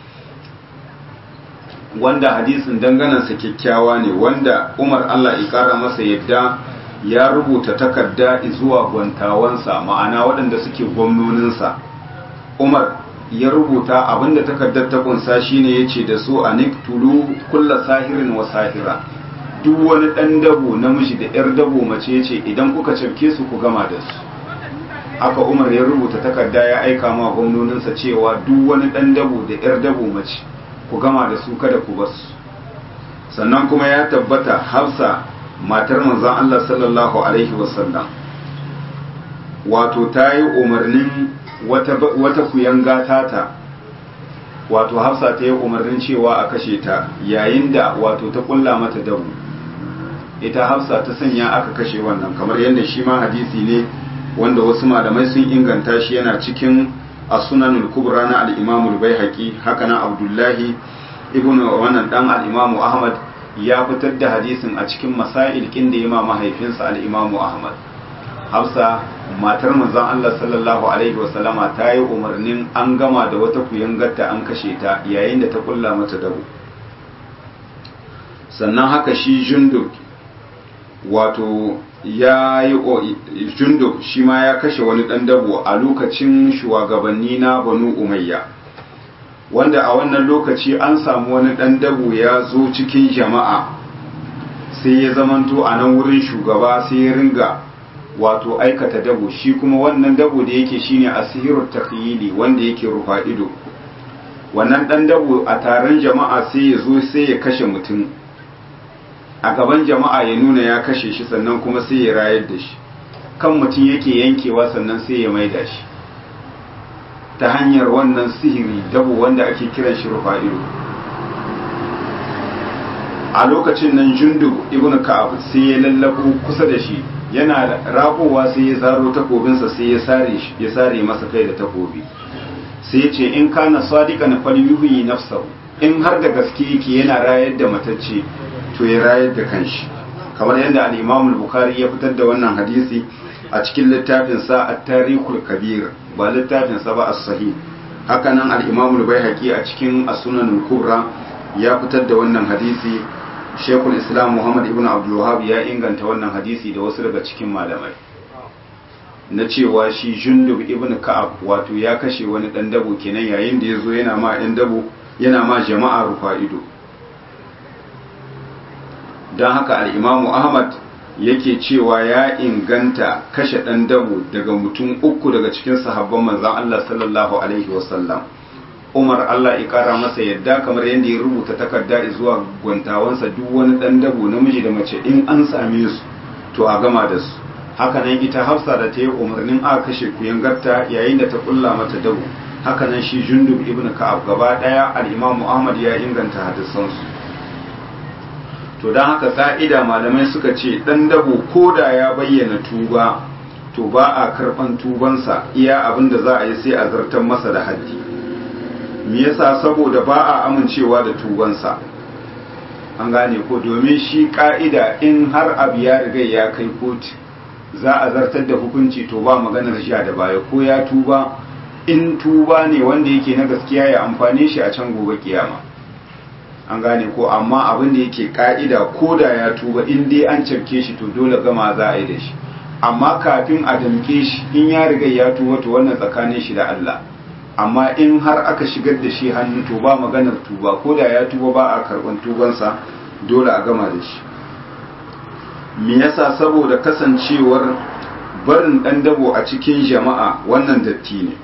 S1: wanda hadisin danganansa kyakkyawa ne wanda Umar Allah ya ƙara masa yadda ya rubuta takarda zuwa gwantawansa ma'ana waɗanda suke gwamnoninsa umar ya rubuta abinda takardar ta kunsa shine ya ce da su a niktulu kulla sahirin wa sahira duk wani ɗan dabo namiji da 'yar dabo mace ya ce idan kuka cafke su ku gama da su aka umar ya rubuta takarda ya aika ma gwamnoninsa cewa duk wani ɗan dabo da 'yar dabo mace ku gama da su kada ku basu sannan kuma ya tabbata hafsa matar manzon Allah sallallahu Alaihi wasallam wato ta yi umarnin wata kuyanga tata wato hafsa ta yi umarnin cewa a kashe ta yayin da wato ta kulla mata dabu ita hafsa ta sanya aka kashe wannan kamar yadda shi ma hadisi ne wanda wasu malamai sun inganta shi yana cikin as-sunanul kubra na al-imamul baihaqi haka na abdullahi ibnu wannan dan al-imamu ahmad ya fitar da hadisin a cikin masail kin da yima mahaifinsa al-Imam Ahmad Hafsa matar manzon Allah sallallahu alaihi wasallama ta yi umarnin an gama da wata kuyangarta an kashe ta yayin da ta kulla mata dabo sannan haka shi Jundub wato ya yi Jundub shi ma ya kashe wani dan dabo a lokacin shugabanni na Banu Umayya wanda a wannan lokaci an samu wani ɗan dabo ya zo cikin jama'a sai ya zamanto a nan wurin shugaba sai ya ringa wato aikata dabo shi kuma wannan dabo da yake shine asihirut takhyili wanda yake rufa ido wannan ɗan dabo a taron jama'a sai ya zo sai ya kashe mutum a gaban jama'a ya nuna ya kashe shi sannan kuma sai ya rayar da shi kan mutum yake yankewa sannan sai ya maida shi ta hanyar wannan sihiri dabo wanda ake kiran shi rufa'ilu a lokacin nan jundu ibn ka'ab sai ya lallabo kusa da shi yana rakowa sai ya zaro takobinsa sai ya sare shi ya sare masa kai da takobi sai ya ce in kana sadiqan falyuhi nafsahu in har da gaske yake yana rayar da matacce to ya rayar da kanshi kamar yadda al-Imam al-Bukhari ya fitar da wannan hadisi a cikin littafinsa at-tarikhul kabir ba littafinsa ba as-sahih hakanan al-imam al-baihaqi a cikin as-sunan al-kubra ya fitar da wannan hadisi shekul islam muhammad ibn abdul wahab ya inganta wannan hadisi da wasu daga cikin malamai na cewa shi jundub ibn ka'ab wato ya kashe wani dan dabo kenan yayin da ya zo yana ma ɗan dabo yana ma jama'a rufa ido don haka al'imamu ahmad yake cewa ya inganta kashe ɗan dabo daga mutum uku daga cikin sahabban manzan Allah sallallahu Alaihi wasallam umar Allah ya ƙara masa yadda kamar yadda ya rubuta takarda zuwa gwantawansa duk wani ɗan dabo namiji da mace in an same su to a gama da su hakanan ita hafsa da ta yi umarnin a kashe kuyangarta yayin da ta kulla mata dabo hakanan shi jundub ibn ka'ab gaba ɗaya al-imamu ahmad ya inganta hadisansu to don haka ka'ida malamai suka ce ɗan dabo ko da ya bayyana tuba to ba a karɓan tubansa iya abin da za a yi sai a zartar masa da haddi me yasa saboda ba a amincewa da tubansa an gane ko domin shi ka'ida in har abu ya riga ya kai kotu za a zartar da hukunci to ba maganar sha da baya ko ya tuba in tuba ne wanda yake na gaskiya ya amfane shi a can gobe kiyama an gane ko amma abin da yake ka'ida ko da ya tuba in dai an cafke shi to dole gama za a yi da shi amma kafin a damke shi in ya riga ya tuba to wannan tsakanin shi da Allah amma in har aka shigar da shi hannu to ba maganar tuba ko da ya tuba ba a karban tubansa dole a gama da shi me yasa saboda kasancewar barin dan dabo a cikin jama'a wannan datti ne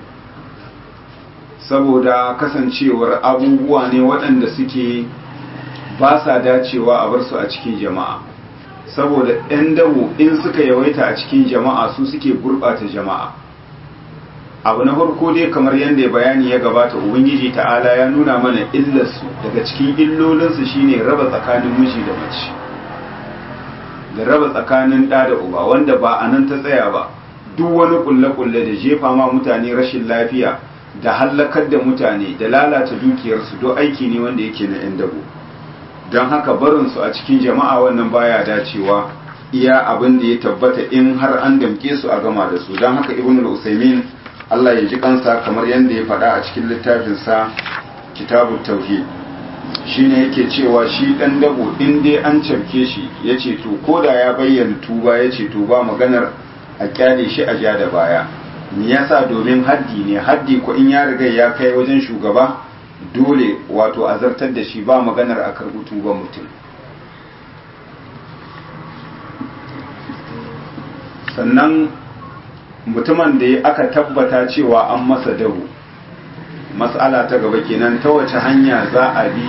S1: saboda kasancewar abubuwa ne waɗanda suke ba sa dacewa a bar su a cikin jama'a saboda 'yan dabo in suka yawaita a cikin jama'a su suke gurɓata jama'a abu na farko dai kamar yadda bayani ya gabata ubangiji ta'ala ya nuna mana illarsu daga cikin illolinsu shine raba tsakanin miji da mace da raba tsakanin ɗa da uba wanda ba a nan ta tsaya ba duk wani kulle-kulle da jefa ma mutane rashin lafiya da hallakar da mutane da lalata dukiyarsu don aiki ne wanda yake na 'yan dabo don haka barinsu a cikin jama'a wannan baya dacewa iya abin da ya tabbata in har an damke su a gama da su don haka ibn al-usaimin Allah ya ji kansa kamar yadda ya faɗa a cikin littafinsa kitabun tauhid shine yake cewa shi dan dabo in dai an cafke shi yace to koda ya bayyana tuba yace to ba maganar a kyale shi a ja da baya me yasa domin haddi ne haddi ko in ya riga ya kai wajen shugaba dole wato a zartar da shi ba maganar a karɓi tuban mutum sannan mutumin da aka tabbata cewa an masa dahu matsala ta gaba kenan ta wace hanya za a bi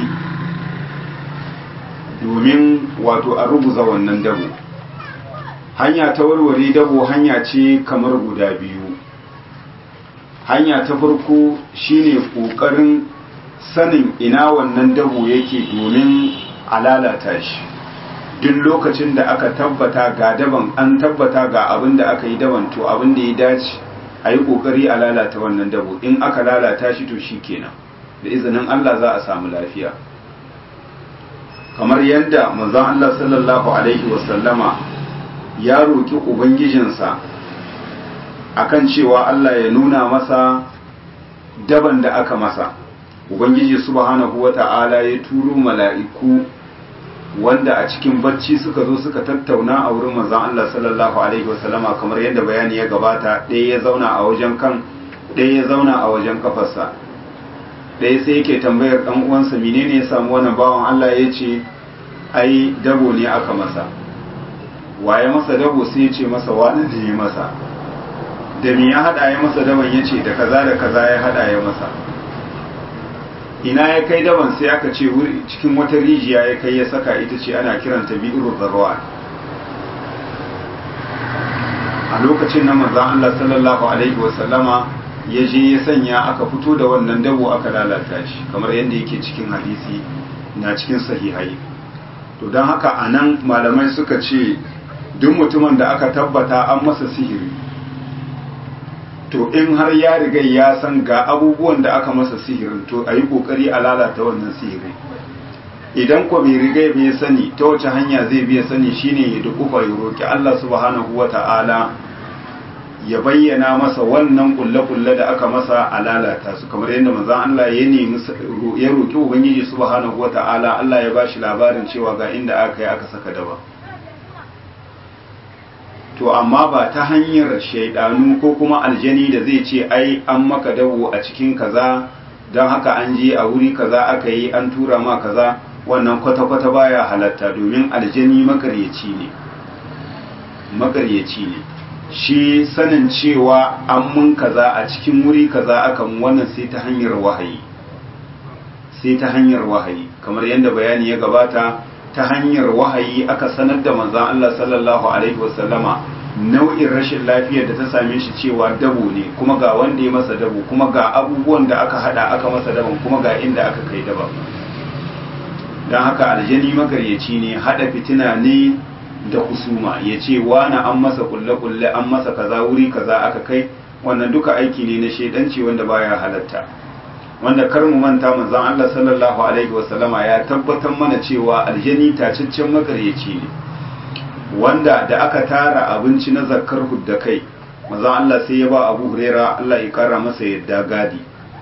S1: domin wato a rubuza wannan dabo hanya ta warware dabo hanya ce kamar guda biyu hanya ta farko shine kokarin sanin ina wannan dabo yake domin a lalata shi duk lokacin da aka tabbata ga daban an tabbata ga abin da aka yi daban to abin da ya dace a yi kokari a lalata wannan dabo in aka lalata shi to shi kenan da izinin Allah za a samu lafiya kamar yadda manzon Allah sallallahu alaihi wasallama ya roki ubangijinsa akan cewa Allah ya nuna masa daban da aka masa ubangiji subhanahu wata'ala ya turo mala'iku wanda a cikin bacci suka zo suka tattauna a wurin manzon Allah sallallahu alaihi wasallama kamar yadda bayani ya gabata ɗaya ya zauna a wajen kan ɗaya ya zauna a wajen kafarsa ɗaya sai yake tambayar ɗan uwansa menene ya samu wannan bawan Allah ya ce ai dabo ne aka masa waye masa dabo sai ya ce masa wani ne ya masa da me ya hada ya masa daban ya ce da kaza da kaza ya hada ya masa ina ya kai daban sai aka ce cikin wata rijiya ya kai ya saka ita ce ana kiranta bi'irul zarwa a lokacin na manzon Allah sallallahu alaihi wa sallama ya je ya sanya aka fito da wannan dabo aka lalata shi kamar yadda yake cikin hadisi na cikin sahihai to don haka anan malamai suka ce duk mutumin da aka tabbata an masa sihiri to in har ya riga ya san ga abubuwan da aka masa sihirin to a yi ƙoƙari a lalata wannan sihirin idan ko bai riga bai sani ta wace hanya zai biya sani shine ya dukufa ya roƙi Allah subhanahu wa ta'ala ya bayyana masa wannan kulle-kulle da aka masa a lalata su kamar yadda manzon Allah ya nemi ya roki ubangiji subhanahu wata'ala Allah ya bashi labarin cewa ga inda aka yi aka saka daba to amma ba ta hanyar shaidanu ko kuma aljani da zai ce ai an maka dabo a cikin kaza don haka an je a wuri kaza aka yi an tura ma kaza wannan kwata-kwata baya halatta domin aljani makaryaci ne makaryaci ne shi sanin cewa an mun kaza a cikin wuri kaza akan wannan sai ta hanyar wahayi sai ta hanyar wahayi kamar yadda bayani ya gabata ta hanyar wahayi aka sanar da manzan Allah sallallahu alaihi wasallama nau'in rashin lafiyar da ta same shi cewa dabo ne kuma ga wanda ya masa dabo kuma ga abubuwan da aka hada aka masa dabon kuma ga inda aka kai daba don haka aljani magaryaci ne hada fitina ne da kusuma ya ce wani an masa kulle-kulle an masa kaza wuri kaza aka kai wannan duka aiki ne na shaidanci wanda baya halatta wanda kar mu manta manzon Allah sallallahu alaihi wasallama ya tabbatar mana cewa aljani tacaccen magaryaci ne wanda da aka tara abinci na zakkar hudda kai manzon Allah sai ya ba Abu Huraira Allah ya kara masa yadda gadi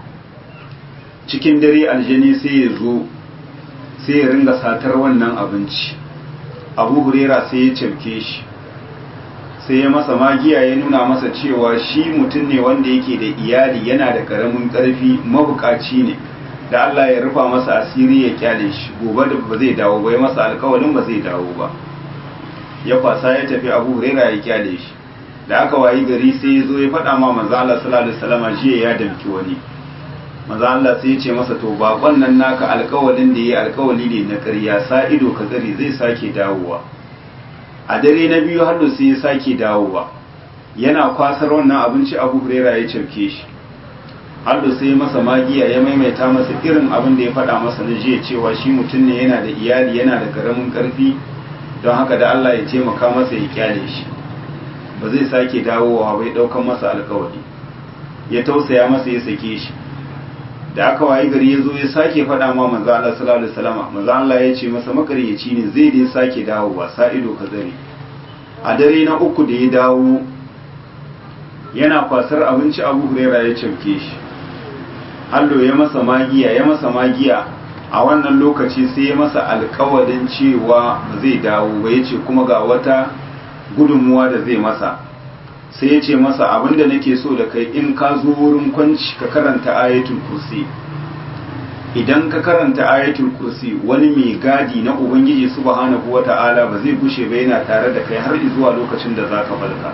S1: cikin dare aljani sai ya zo sai ya ringa satar wannan abinci abu hurera sai ya cafke shi sai ya masa magiya ya nuna masa cewa shi mutum ne wanda yake da iyali yana da karamin karfi mabukaci ne da Allah ya rufa masa asiri ya kyale shi gobe da ba zai dawo ba ya masa alkawalin ba zai dawo ba ya kwasa ya tafi abu hurera ya kyale shi da aka wayi gari sai ya zo ya faɗa ma manzo Allah sallallahu alaihi wasallam jiya ya damki wani maza Allah sai ya ce masa to bakon nan naka alkawalin da yayi alkawali ne na ƙarya sa ido ka tsari zai sake dawowa a dare na biyu har sai ya sake dawowa yana kwasar wannan abinci Abu Huraira ya cafke shi har sai ya masa magiya ya maimaita masa irin abin da ya faɗa masa na jiya cewa shi mutum ne yana da iyali yana da karamin ƙarfi don haka da Allah ya taimaka masa ya kyale shi ba zai sake dawowa bai ɗaukan masa alkawali ya tausaya masa ya sake shi da aka wayi gari ya zo ya sake faɗa ma manzo Allah sallallahu alaihi wasallam manzo Allah ya ce masa makaryaci ne zai dai sake dawowa sa ido ka zare a dare na uku da ya dawo yana kwasar abinci Abu Huraira ya cafke shi Hallo ya masa magiya ya masa magiya a wannan lokaci sai ya masa alƙawarin cewa ba zai dawo ba yace kuma ga wata gudunmuwa da zai masa sai ya ce masa abinda nake so da kai in ka zo wurin kwanci ka karanta ayatul kursi idan ka karanta ayatul kursi wani mai gadi na ubangiji subhanahu wata'ala ba zai gushe ba yana tare da kai har zuwa lokacin da za ka falka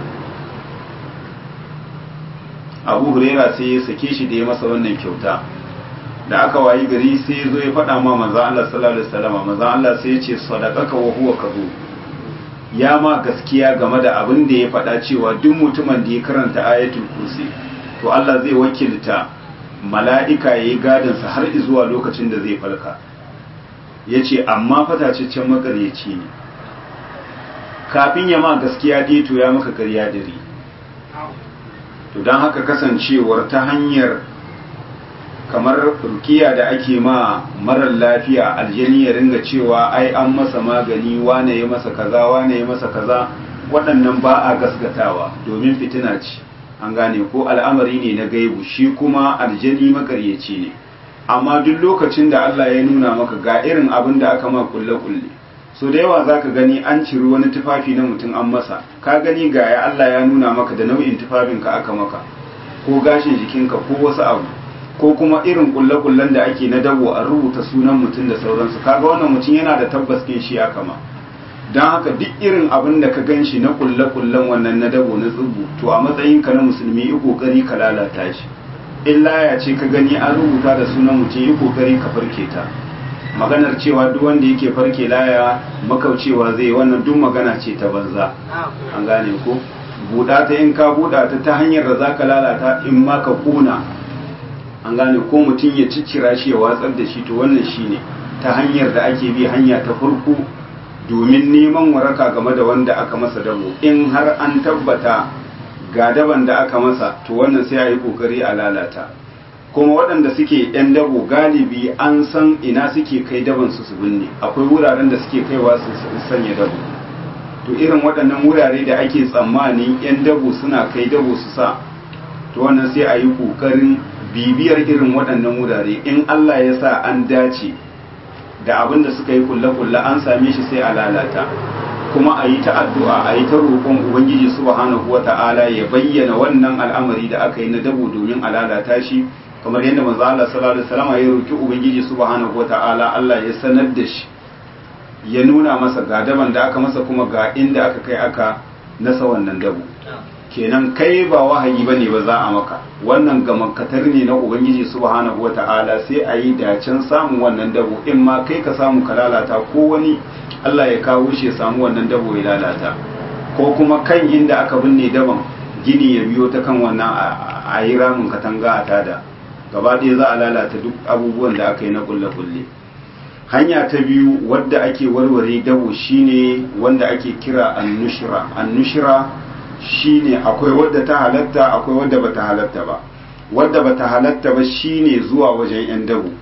S1: abu huraira sai ya sake shi da ya masa wannan kyauta da aka wayi gari sai ya zo ya faɗa ma manzan Allah sallallahu alaihi wasallam manzan Allah sai ya ce sadaqaka wa huwa kadhub ya ma gaskiya game da abin da ya faɗa cewa duk mutumin da ya karanta ayatul kursi to Allah zai wakilta mala'ika ya yi gadinsa har zuwa lokacin da zai falka ya ce amma fatacaccen makaryaci ne kafin ya ma gaskiya dai to ya maka karya dare to don haka kasancewar ta hanyar kamar rukiya da ake ma marar lafiya aljani ya ringa cewa ai an masa magani wane ya masa kaza wane ya masa kaza waɗannan ba a gasgatawa domin fitina ce an gane ko al'amari ne na gaibu shi kuma aljani makaryaci ne amma duk lokacin da Allah ya nuna maka ga irin abin da aka ma kulle kulle so da yawa zaka gani an ciri wani tufafi na mutum an masa ka gani ga ya Allah ya nuna maka da nau'in tufafin ka aka maka ko gashin jikinka ko wasu abu ko kuma irin kulle-kullen da ake na dabo a rubuta sunan mutum da sauransu kaga wannan mutum yana da tabbas kin shi aka ma don haka duk irin abin da ka gan shi na kulle-kullen wannan na dabo na tsubu to a matsayinka na musulmi yi kokari ka lalata shi illa ya ce ka gani an rubuta da sunan mutum yi kokari ka farke ta maganar cewa duk wanda yake farke laya makaucewa zai wannan duk magana ce ta banza an gane ko buɗa ta in ka buɗa ta ta hanyar da za ka lalata in ma ka kuna an gane ko mutum ya ciccira shi ya watsar da shi to wannan shine ta hanyar da ake bi hanya ta farko domin neman waraka game da wanda aka masa dabo in har an tabbata ga daban da aka masa to wannan sai a yi kokari a lalata kuma waɗanda suke yan dabo galibi an san ina suke kai daban su su binne akwai wuraren da suke kaiwa su sanya dabo to irin waɗannan wurare da ake tsammanin 'yan dabo suna kai dabo su sa to wannan sai a yi ƙoƙarin bibiyar irin waɗannan wurare in Allah ya sa an dace da abin da suka yi kulle-kulle an same shi sai a lalata kuma a yi ta addu'a a yi ta roƙon ubangiji subhanahu wata'ala ya bayyana wannan al'amari da aka yi na dabo domin a lalata shi kamar yadda manzo Allah sallallahu alaihi wasallam ya roki ubangiji subhanahu wata'ala Allah ya sanar da shi ya nuna masa ga daban da aka masa kuma ga inda aka kai aka nasa wannan dabo kenan kai ba wahayi bane ba za a maka wannan gamankatar ne na ubangiji subhanahu wata'ala sai a yi dacen samun wannan dabo in ma kai ka samu ka lalata ko wani Allah ya kawo shi ya samu wannan dabo ya lalata ko kuma kan inda aka binne daban gini ya biyo ta kan wannan a yi ramin katanga a tada gaba ɗaya za a lalata duk abubuwan da aka yi na kulle-kulle hanya ta biyu wadda ake warware dabo shine wanda ake kira annushira annushira shine akwai wadda ta halatta akwai wadda bata halatta ba wadda bata halatta ba shine zuwa wajen yan dabo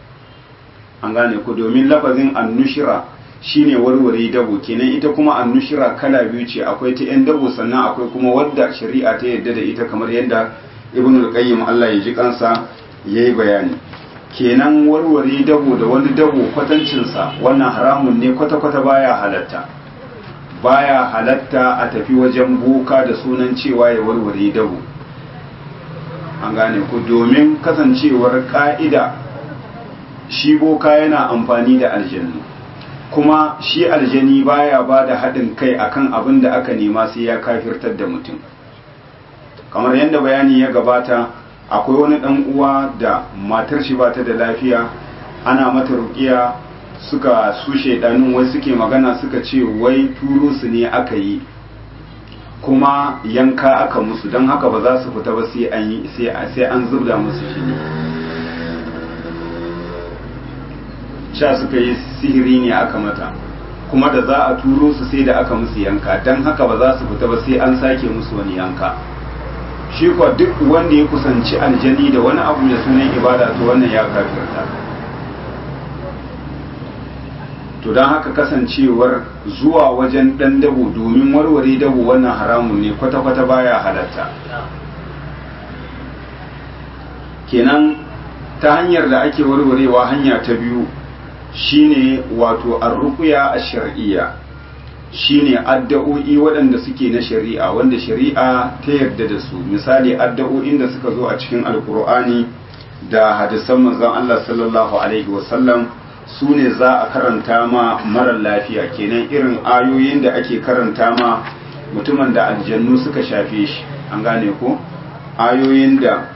S1: an gane ku domin lafazin annushira shine warware dabo kenan ita kuma annushira kala biyu ce akwai ta yan dabo sannan akwai kuma wadda shari'a ta yadda da ita kamar yadda ibn al-qayyim Allah ya ji kansa yayi bayani kenan warware dabo da wani dabo kwatancinsa wannan haramun ne kwata-kwata baya halatta baya halatta a tafi wajen boka da sunan cewa ya warware dabo an gane ku domin kasancewar ka'ida shi boka yana amfani da aljannu kuma shi aljani baya ba da haɗin kai akan abin da aka nema sai ya kafirtar da mutum kamar yadda bayani ya gabata akwai wani ɗan uwa da matar shi bata da lafiya ana mata rukiya suka su shaidanun wai suke magana suka ce wai turo su ne aka yi kuma yanka aka musu don haka ba za su fita ba sai an zubda musu jini sha suka yi sihiri ne aka mata kuma da za a turo su sai da aka musu yanka don haka ba za su fita ba sai an sake musu wani yanka shi kuwa duk wanda ya kusanci aljani da wani abu da sunan ibada to wannan ya kafirta to don haka kasancewar zuwa wajen ɗan dabo domin warware dabo wannan haramun ne kwata-kwata baya halatta kenan ta hanyar da ake warwarewa hanya ta biyu shine wato arruqya ash-shar'iyya shine addu'o'i waɗanda suke na shari'a wanda shari'a ta yarda da su misali addu'o'in da suka zo a cikin alkur'ani da hadisan manzon Allah sallallahu alaihi wasallam su ne za a karanta ma marar lafiya kenan irin ayoyin da ake karanta ma mutumin da aljannu suka shafe shi an gane ko ayoyin da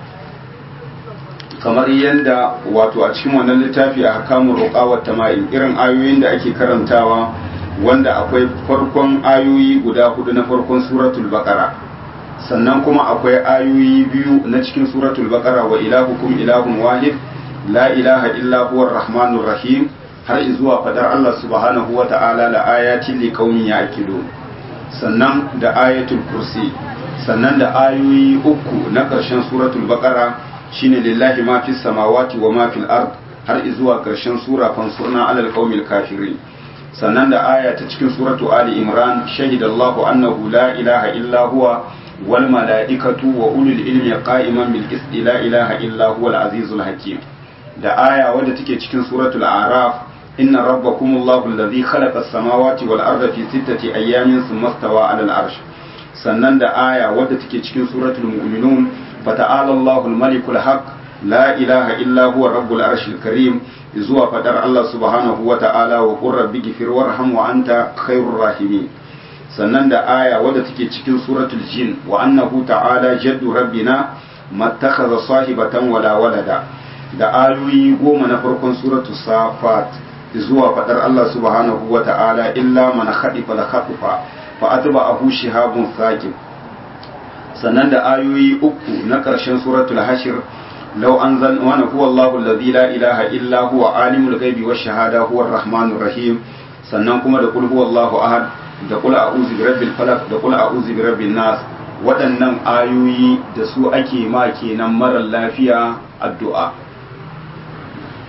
S1: kamar yadda wato a cikin wannan littafi a hakamun ruqawar tama'in irin ayoyin da ake karantawa wanda akwai farkon ayoyi guda hudu na farkon suratul baqara sannan kuma akwai ayoyi biyu na cikin suratul baqara wa ilahukum ilahun wahid la ilaha illa huwa rahmanur rahim har zuwa fadar Allah subhanahu wa ta'ala la ayatin li qaumin ya'qilun sannan da ayatul kursi sannan da ayoyi uku na ƙarshen suratul baqara shine lillahi ma fis samawati wa ma fil ard har zuwa ƙarshen sura fansurna alal qaumil kafirin sannan da aya ta cikin suratu ali imran shahidallahu annahu la ilaha illa huwa wal mala'ikatu wa ulul ilmi qa'iman bil qisti la ilaha illa huwa al azizul hakim da aya wadda take cikin suratul a'raf inna rabbakumullahu alladhi khalaqa as-samawati wal arda fi sittati ayyamin thumma istawa 'ala al-arsh sannan da aya wadda take cikin suratul mu'minun fata'ala Allahu al-malikul haqq la ilaha illa huwa rabbul arshil karim zuwa fadar Allah subhanahu wa ta'ala wa qur rabbi ghfir warham wa anta khairur rahimin sannan da aya wadda take cikin suratul jin wa annahu ta'ala jaddu rabbina mattakhadha sahibatan wala walada da ayoyi goma na farkon suratu safat zuwa fadar Allah subhanahu wa ta'ala illa man khadifa la khatifa fa atba'ahu shihabun thaqib sannan da ayoyi uku na ƙarshen suratul hashir law anzal wa huwa Allahu alladhi la ilaha illa huwa alimul ghaibi wash shahada huwa arrahmanur rahim sannan kuma da qul huwallahu ahad da qul a'udhu birabbil falaq da qul a'udhu birabbin nas waɗannan ayoyi da su ake ma kenan marar lafiya addu'a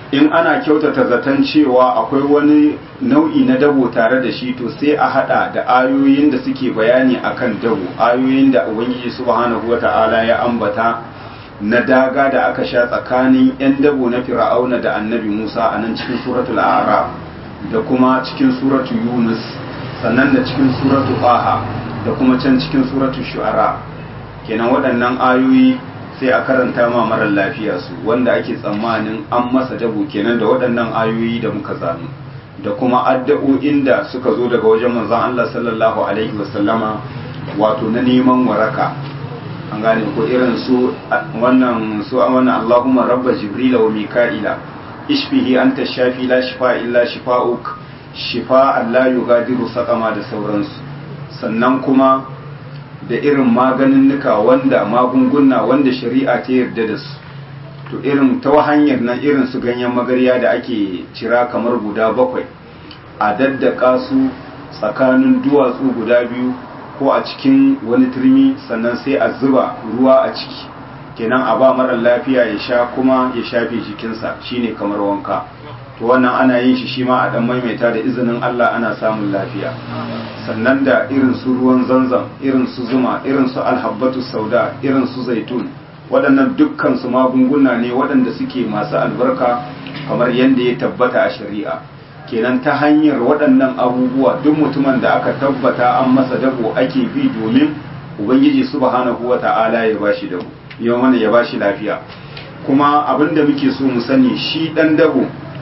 S1: in ana kyautata zaton cewa akwai wani nau'i na dabo tare da shi to sai a hada da ayoyin da suke bayani akan dabo ayoyin da ubangiji subhanahu wata'ala ya ambata na daga da aka sha tsakanin 'yan dabo na fir'auna da annabi musa a nan cikin suratul a'raf da kuma cikin suratul yunus sannan da cikin suratul qaha da kuma can cikin suratul shu'ara kenan waɗannan ayoyi sai a karanta ma marar lafiya su wanda ake tsammanin an masa dabo kenan da waɗannan ayoyi da muka zanu da kuma addu'o'in da suka zo daga wajen manzon Allah sallallahu alaihi wasallama wato na neman waraka an gane ko irin su wannan su wannan Allahumma rabba jibrila wa mika'ila ishfihi anta shafi la shifa illa shifa'uk shifa la yughadiru saqama da sauransu sannan kuma da irin maganinnuka wanda magunguna wanda shari'a ta yarda da su to irin ta hanyar nan irin su ganyen magarya da ake cira kamar guda bakwai a daddaka su tsakanin duwatsu guda biyu ko a cikin wani turmi sannan sai a zuba ruwa a ciki kenan a ba mara lafiya ya sha kuma ya shafe jikinsa shine kamar wanka to wannan ana yin shi shi ma a dan maimaita da izinin Allah ana samun lafiya sannan da irin su ruwan zanzam irin su zuma irin su alhabbatu sauda irin su zaitun waɗannan dukkan su magunguna ne waɗanda suke masu albarka kamar yadda ya tabbata a shari'a kenan ta hanyar waɗannan abubuwa duk mutumin da aka tabbata an masa dabo ake bi domin ubangiji subhanahu wata'ala ya bashi dabo yau mana ya bashi lafiya kuma abin da muke so mu sani shi ɗan dabo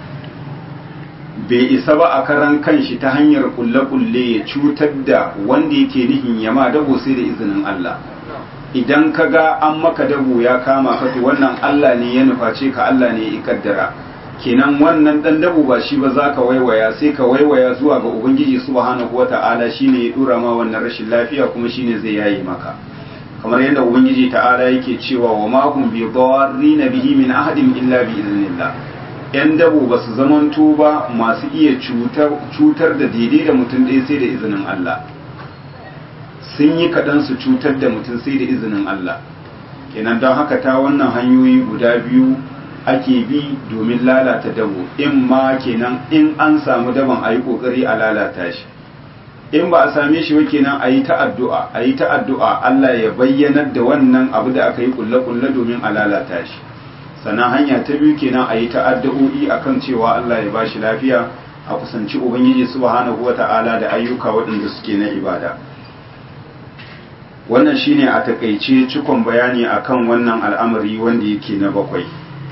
S1: bai isa ba a karan kanshi ta hanyar kulle-kulle ya cutar da wanda yake nihin yama dabo sai da izinin Allah idan ka ga an maka dabo ya kama ka to wannan Allah ne ya nuface ka Allah ne ya kaddara kenan wannan dan dabo ba shi ba za ka waiwaya sai ka waiwaya zuwa ga ubangiji subhanahu wata'ala shine ya dura ma wannan rashin lafiya kuma shine zai yayi maka kamar yadda ubangiji ta'ala yake cewa wa ma hum bi dharrin bihi min ahadin illa bi idnillah yan dabo ba su zamanto ba masu iya cutar da daidai da mutum ɗaya sai da izinin Allah sun yi kaɗan su cutar da mutum sai da izinin Allah kenan don haka ta wannan hanyoyi guda biyu ake bi domin lalata dabo in ma kenan in an samu daban a yi ƙoƙari a lalata shi in ba a same shi ba kenan a yi ta addu'a a yi ta addu'a Allah ya bayyanar da wannan abu da aka yi kulle-kulle domin a lalata shi sannan hanya ta biyu kenan a yi ta addu'o'i akan cewa Allah ya bashi lafiya a kusanci ubangiji subhanahu wata'ala da ayyuka waɗanda suke na ibada wannan shine a takaice cikon bayani akan wannan al'amari wanda yake na bakwai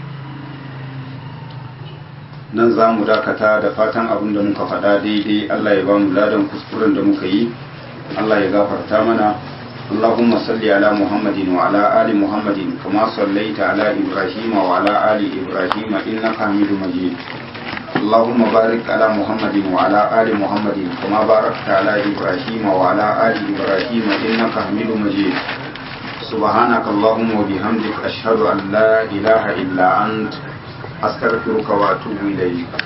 S1: nan za mu dakata da fatan abin da muka faɗa daidai Allah ya ba mu ladan kuskuren da muka yi Allah ya gafarta mana اللهم صل على محمد وعلى آل محمد كما صليت على إبراهيم وعلى آل إبراهيم إنك حميد مجيد اللهم بارك على محمد وعلى آل محمد كما باركت على إبراهيم وعلى آل إبراهيم إنك حميد مجيد سبحانك اللهم وبحمدك أشهد أن لا إله إلا أنت أستغفرك وأتوب إليك